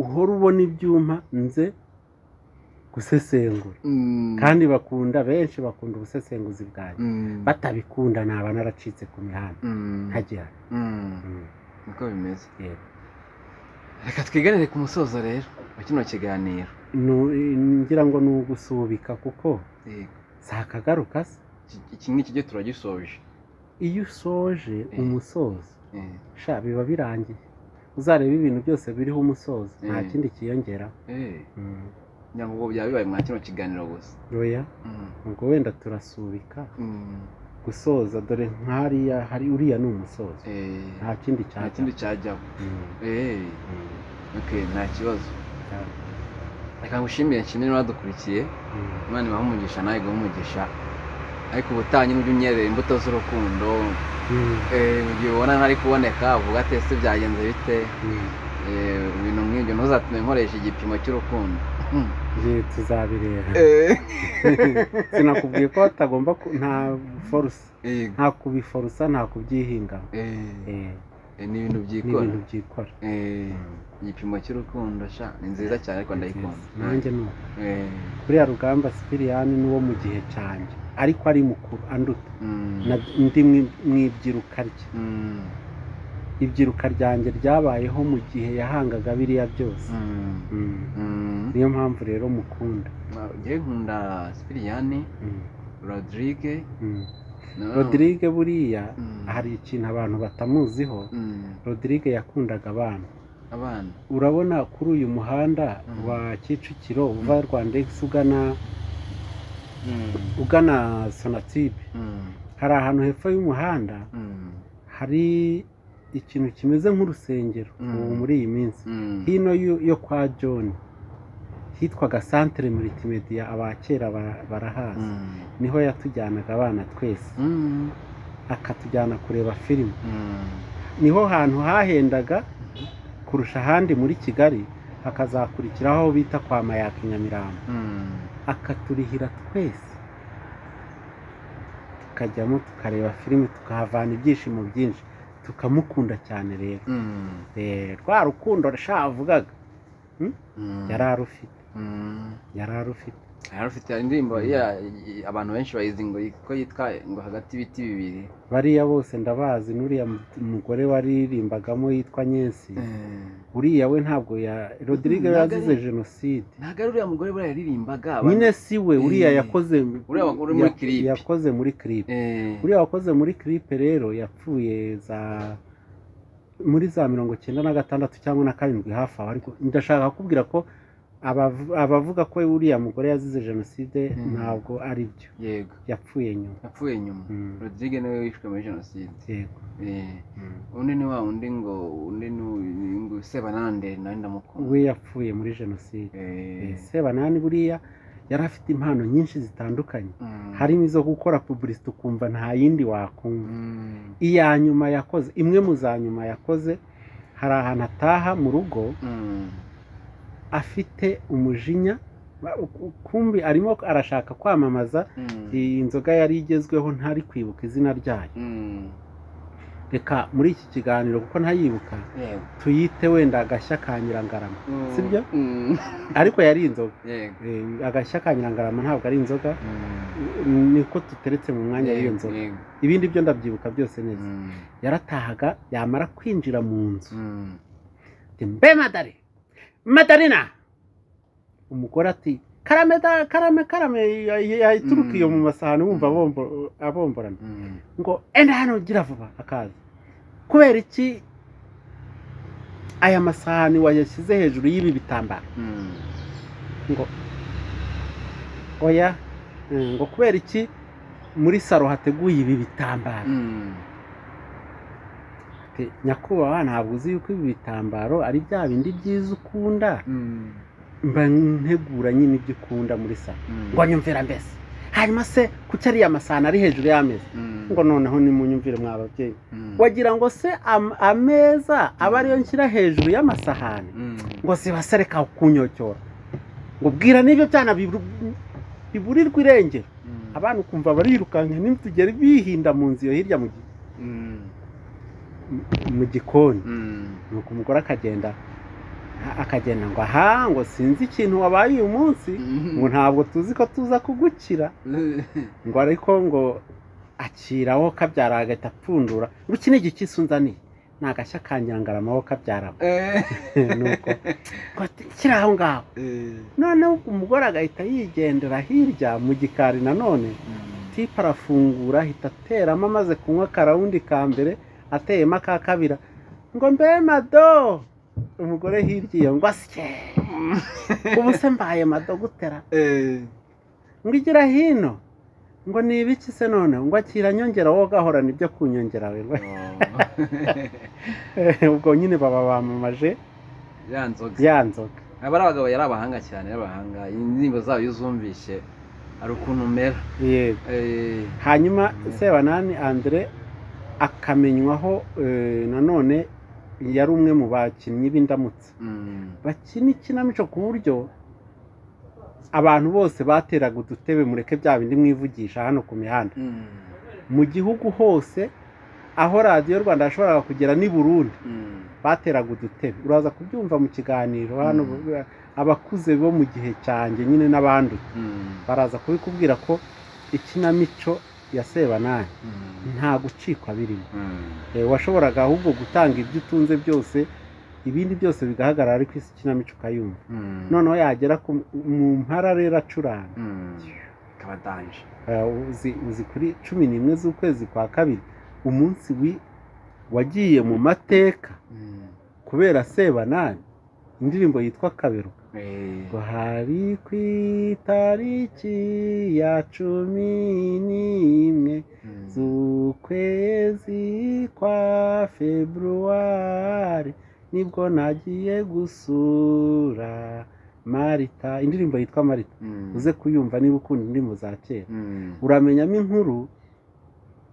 uhore ubona ibyuma nze gusesengura Mm. kandi bakunda benshi bakunda ubusesenguzi bwanjye Mm. batabikunda naba naracitse ku mihanda Mm. nkagihana Mm. Mm, niko bimeze yego. reka twiganire ku musozo rero wa kino kiganiro Nu- ngira ngo ni ugusubika kuko Yego. si akagaruka se Iki- iki ngiki cyo turagisoje iyo usoje Eh. umusozo Eh, sha biba birangiye uzareba ibintu byose biriho umusozo nta Eh. kindi kiyongera eh, nyangogo byaba bibaye mwa kino kiganiro gusa roya Mm. ubwo wenda turasubika Mm. gusoza dore nk'ariya hari uriya ni umusozo Eh, nta kindi nta cyajya kindi cyajyaho Eh, okay, nta kibazo reka ngushimire nshimire n'abadukurikiye imana ibahe umugisha nawe iguhe umugisha ariko ubutaha nyine ujye unyerera imbuto z'urukundo Eh, mu gihe ubona ntari kuboneka uvuga ati ese byagenze bite Eh, ibintu nk'ibyo ntuzatume nkoresha igipimo cy'urukundo ngiye tuzabireba Eh, sinakubwiye ko hatagomba ku- nta forusa yego. nta kubiforusa nta kubyihingamo Eh, Eh, eh, ni ibintu ni byikora ibintu byikora Eh, igipimo cy'urukundo sha ni nziza cyane ariko ndayikunda nanjye ni uko Eh, kuriya rugamba sipiriyani ni uwo mu gihe cyanjye ariko ari mukuru anduta mm, na- ndi mu- mu ibyiruka rye mm, ibyiruka ryanjye ryabayeho mu gihe yahangaga biriya byose mm, Mm. mm. niyo mpamvu rero mukunda njyewe nkunda sipiriyani rodirige Mm. na- rodirige buriya Mm, hari ikintu abantu batamuziho mm, rodirige yakundaga abana abana urabona kuri uyu muhanda Mm. wa kicukiro uva rwanda X ugana Mm, ugana sonatibe mm, hari ahantu hepfo y'umuhanda mm, hari ikintu kimeze nk'urusengero Mm. ubu muri iyi minsi mm. hino yo- yo kwa john hitwaga santere muritimediya abakera ba- barahazi Mm, niho yatujyanaga abana twese mm, akatujyana kureba filime mm. niho hantu hahendaga kurusha ahandi muri kigali hakazakurikiraho aho bita kwa mayaka i nyamirambo Mm, akaturihira twese tukajyamo tukareba filime tukahavana ibyishimo byinshi tukamukunda cyane rero mm, Eh, rwa rukundo rushavugaga mm, yari arufite mm. yari arufite Hari ufite indirimbo ya- i- abantu benshi bayizi ngo yi- ko yitwa ngo hagati y'ibiti bibiri bariya bose ndabazi n'uriya mu- mugore waririmbagamo yitwa nyensi uriya we ntabwo ya rodirige Ntabwo ari- yazize jenoside ntabwo ari uriya mugore buriya yaririmbaga abantu- nyine si we uriya Eh. yakoze Uriya wakora muri ya- clip. yakoze muri clip Eh, uriya wakoze muri clip rero yapfuye za muri za mirongo icyenda na gatandatu cyangwa na karindwi hafi aho ariko ndashaka kukubwira ko abav- abavuga ko uriya mugore yazize jenoside Mm. ntabwo ari byo yego yapfuye nyuma yapfuye nyuma Mm. rodirige nawe wishwe muri jenoside yego Eh, Mm. undi ni wa wundi ngo undi ni uyu- ngo sebanande nawe ndamukunda we yapfuye muri jenoside Eh, Eh, sebanani buriya yari afite impano nyinshi zitandukanye mm, harimo izo gukora pubulisite ukumva nta yindi wakumva mm, iya nyuma yakoze imwe mu za nyuma yakoze hari ahantu ataha mu rugo mm, afite umujinya ba- u- kumbi arimo arashaka kwamamaza mm, iyi nzoga yari igezweho ntari kwibuka izina ryayo mm, reka muri iki kiganiro kuko ntayibuka yego. tuyite wenda agashya ka nyirangarama Mm, sibyo? mm, ariko yari inzoga yego. Eh, agashya ka nyirangarama ntabwo ari inzoga Mm, niko duteretse mu mwanya w'iyo yego, nzoga yego. ibindi byo ndabyibuka byose neza Mm, yaratahaga yamara kwinjira mu nzu mm, ati, mbe madari madarina umugore ati karame da- karame karame ya- ya- yaturuka iyo mu masahani wumva abombo- abomborana mm, ngo enda hano gira vuba akaza kubera iki aya masahani wayashyize hejuru y'ibi bitambaro mm, ngo oya eh, ngo kubera iki muri saro hateguye ibi bitambaro mm, Ati, nyakubahwa ntabwo uzi yuko ibi bitambaro ari bya bindi byiza ukunda mm, mba ntegura nyine ibyo ukunda muri saro mm, ngo nyumvira mbese hanyuma se kuki ariya masahani ari hejuru y'ameza mm, ngo noneho nimunyumvire mwa babyeyi mm, wagira ngo se am- ameza aba ariyo nshyira hejuru y'amasahani mm, ngo zibasereka kunyocora ngo bwira n'ibyo byana bibu- biburirwa irengero abana ukumva barirukanka ntitugere bihinda mu nzu iyo hirya mu gi- mu gikoni nuko umugore akagenda a- akagenda ngo aha ngo sinzi ikintu wabaye uyu munsi ngo ntabwo tuzi ko tuza kugukira ngo ariko ngo akiraho kabyara agahita apfundura ngo iki ni igikisi unzaniye ni agashya kanyangaramaho kabyaramo nuko ngo ati, shyira aho ngaho noneho umugore agahita yigendera hirya mu gikari nanone tipa arafungura ahita ateramo amaze kunywa akarawundi ka mbere ateyemo aka kabira ngo mbe mado umugore hirya iyo ngo asye ubu se mbaye mado gutera ngo igira hino ngo ni ibiki se none ngo akira nyongera wowe ugahorana ibyo kunyongera we ubwo nyine baba bamamaje ya nzoga ya nzoga aba ari abagabo yari abahanga cyane y'abahanga indirimbo zabo iyo uzumvise hari ukuntu umera yego Eh, hanyuma sebanani andire akamenywaho eh, nanone yari umwe mu bakinnyi b'indamutsa mm, bakina ikinamico ku buryo abantu bose bateraga udutebe mureke bya bindi mwivugisha hano ku mihanda mm, mu gihugu hose aho radiyo rwanda yashoboraga kugera n'i burundi mm. bateraga udutebe uraza kubyumva mu kiganiro hano Mm. abakuze bo mu gihe cyanjye nyine n'abandi Mm, baraza kubikubwira ko ikinamico ya sebanani mm, nta gucikwa birimo mm. Eh, washoboraga ahubwo gutanga ibyo utunze byose ibindi byose bigahagarara ariko isi ikinamico ukayumva Mm, noneho yagera ku- mu mpara rero acuranga mm. Ikaba danje Eh, uzi, uzi kuri cumi n'imwe z'ukwezi kwa kabiri umunsi wi wagiye mu mateka Mm, kubera sebanani indirimbo yitwa kabero eh, ngo hari ku itariki ya cumi n'imwe mm, z'ukwezi kwa februari nibwo nagiye gusura marita indirimbo yitwa marita mm, uze kuyumva niba ukunda indirimbo za kera mm, uramenyamo inkuru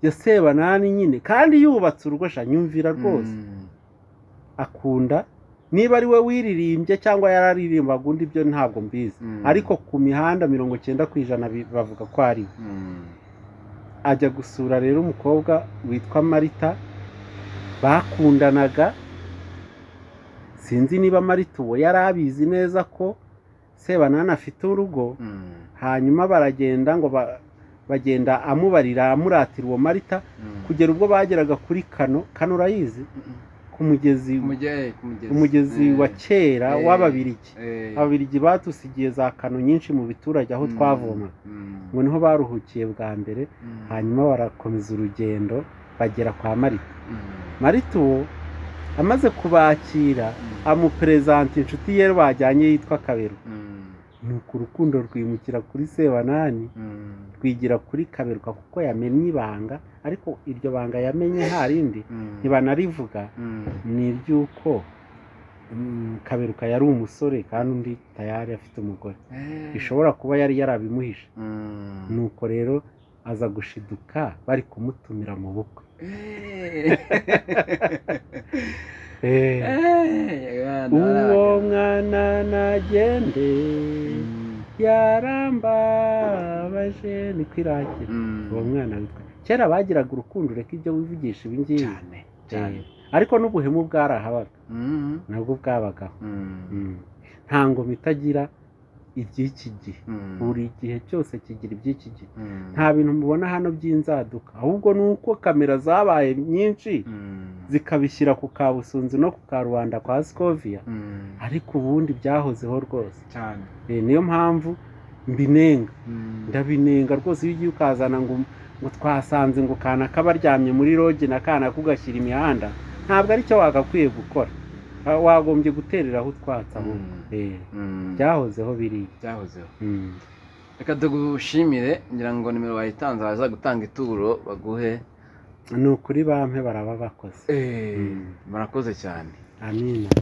ya sebanani nyine kandi yubatse urugosha nyumvira rwose mm, akunda niba ari we wiririmbye cyangwa yararirimbaga undi byo ntabwo mbizi Mm. ariko ku mihanda mirongo cyenda ku ijana bi- bavuga ko ari we mm, ajya gusura rero umukobwa witwa marita bakundanaga sinzi niba marita uwo yari abizi neza ko sebanani afite urugo mm, hanyuma baragenda ngo ba- bagenda amubarira amuratira uwo marita mm. kugera ubwo bageraga kuri kano kano urayizi ku mugezi Kumujye- kumugezi. umugezi Eh, wa kera eh. w'ababirigi eh, ababirigi batusigiye za kano nyinshi mu biturage aho mm, twavoma mm, ngo niho baruhukiye bwa mbere mm, hanyuma barakomeza urugendo bagera kwa marita mm, marita uwo amaze kubakira mm, amuperezanta inshuti ye bajyanye yitwa kabero mm, nuko urukundo rwimukira kuri sebanani mm, rwigira kuri kaberuka kuko yamenye ibanga ariko iryo banga yamenye harindi mm, ntibanarivuga mm, ni iry'uko mm, kaberuka yari umusore kandi undi tayari afite umugore eh, bishobora kuba yari yarabimuhishe mm, nuko rero aza gushiduka bari kumutumira mu bukwe eh. Eh, Eh, ya, uwo ndabona. mwana nagende Mm, yarambabaje ni kwirangira mm. uwo mwana witwa kera bagiraga urukundo ureka ibyo wivugisha ibi ngibi cyane cyane Eh, ariko n'ubuhemu bwarahabaga Mm, nabwo bwabagaho mm, Mm. nta ngoma itagira iby'iki gihe mm, buri gihe cyose kigira iby'iki gihe mm, nta bintu mubona hano by'inzaduka ahubwo ni uko kamera zabaye nyinshi mm, zikabishyira ku kabusunzu no ku karubanda kwa sikoviya mm, ariko ubundi byahozeho rwose cyane Eh, niyo mpamvu mbinenga Mm, ndabinenga rwose iyo ugiye ukazana ngo ngo twasanze ngo kana kabaryamye muri roge na kana kugashyira imihanda ntabwo aricyo wagakwiye gukora Ah, wagombye gutereraho utwatsi aho Mm. Eh, mm, byahozeho biriya byahozeho Mm. reka tugushimire ngira ngo nimero wayitanze baza gutanga ituro baguhe ni ukuri bampe baraba bakoze Eh, Mm. murakoze cyane amina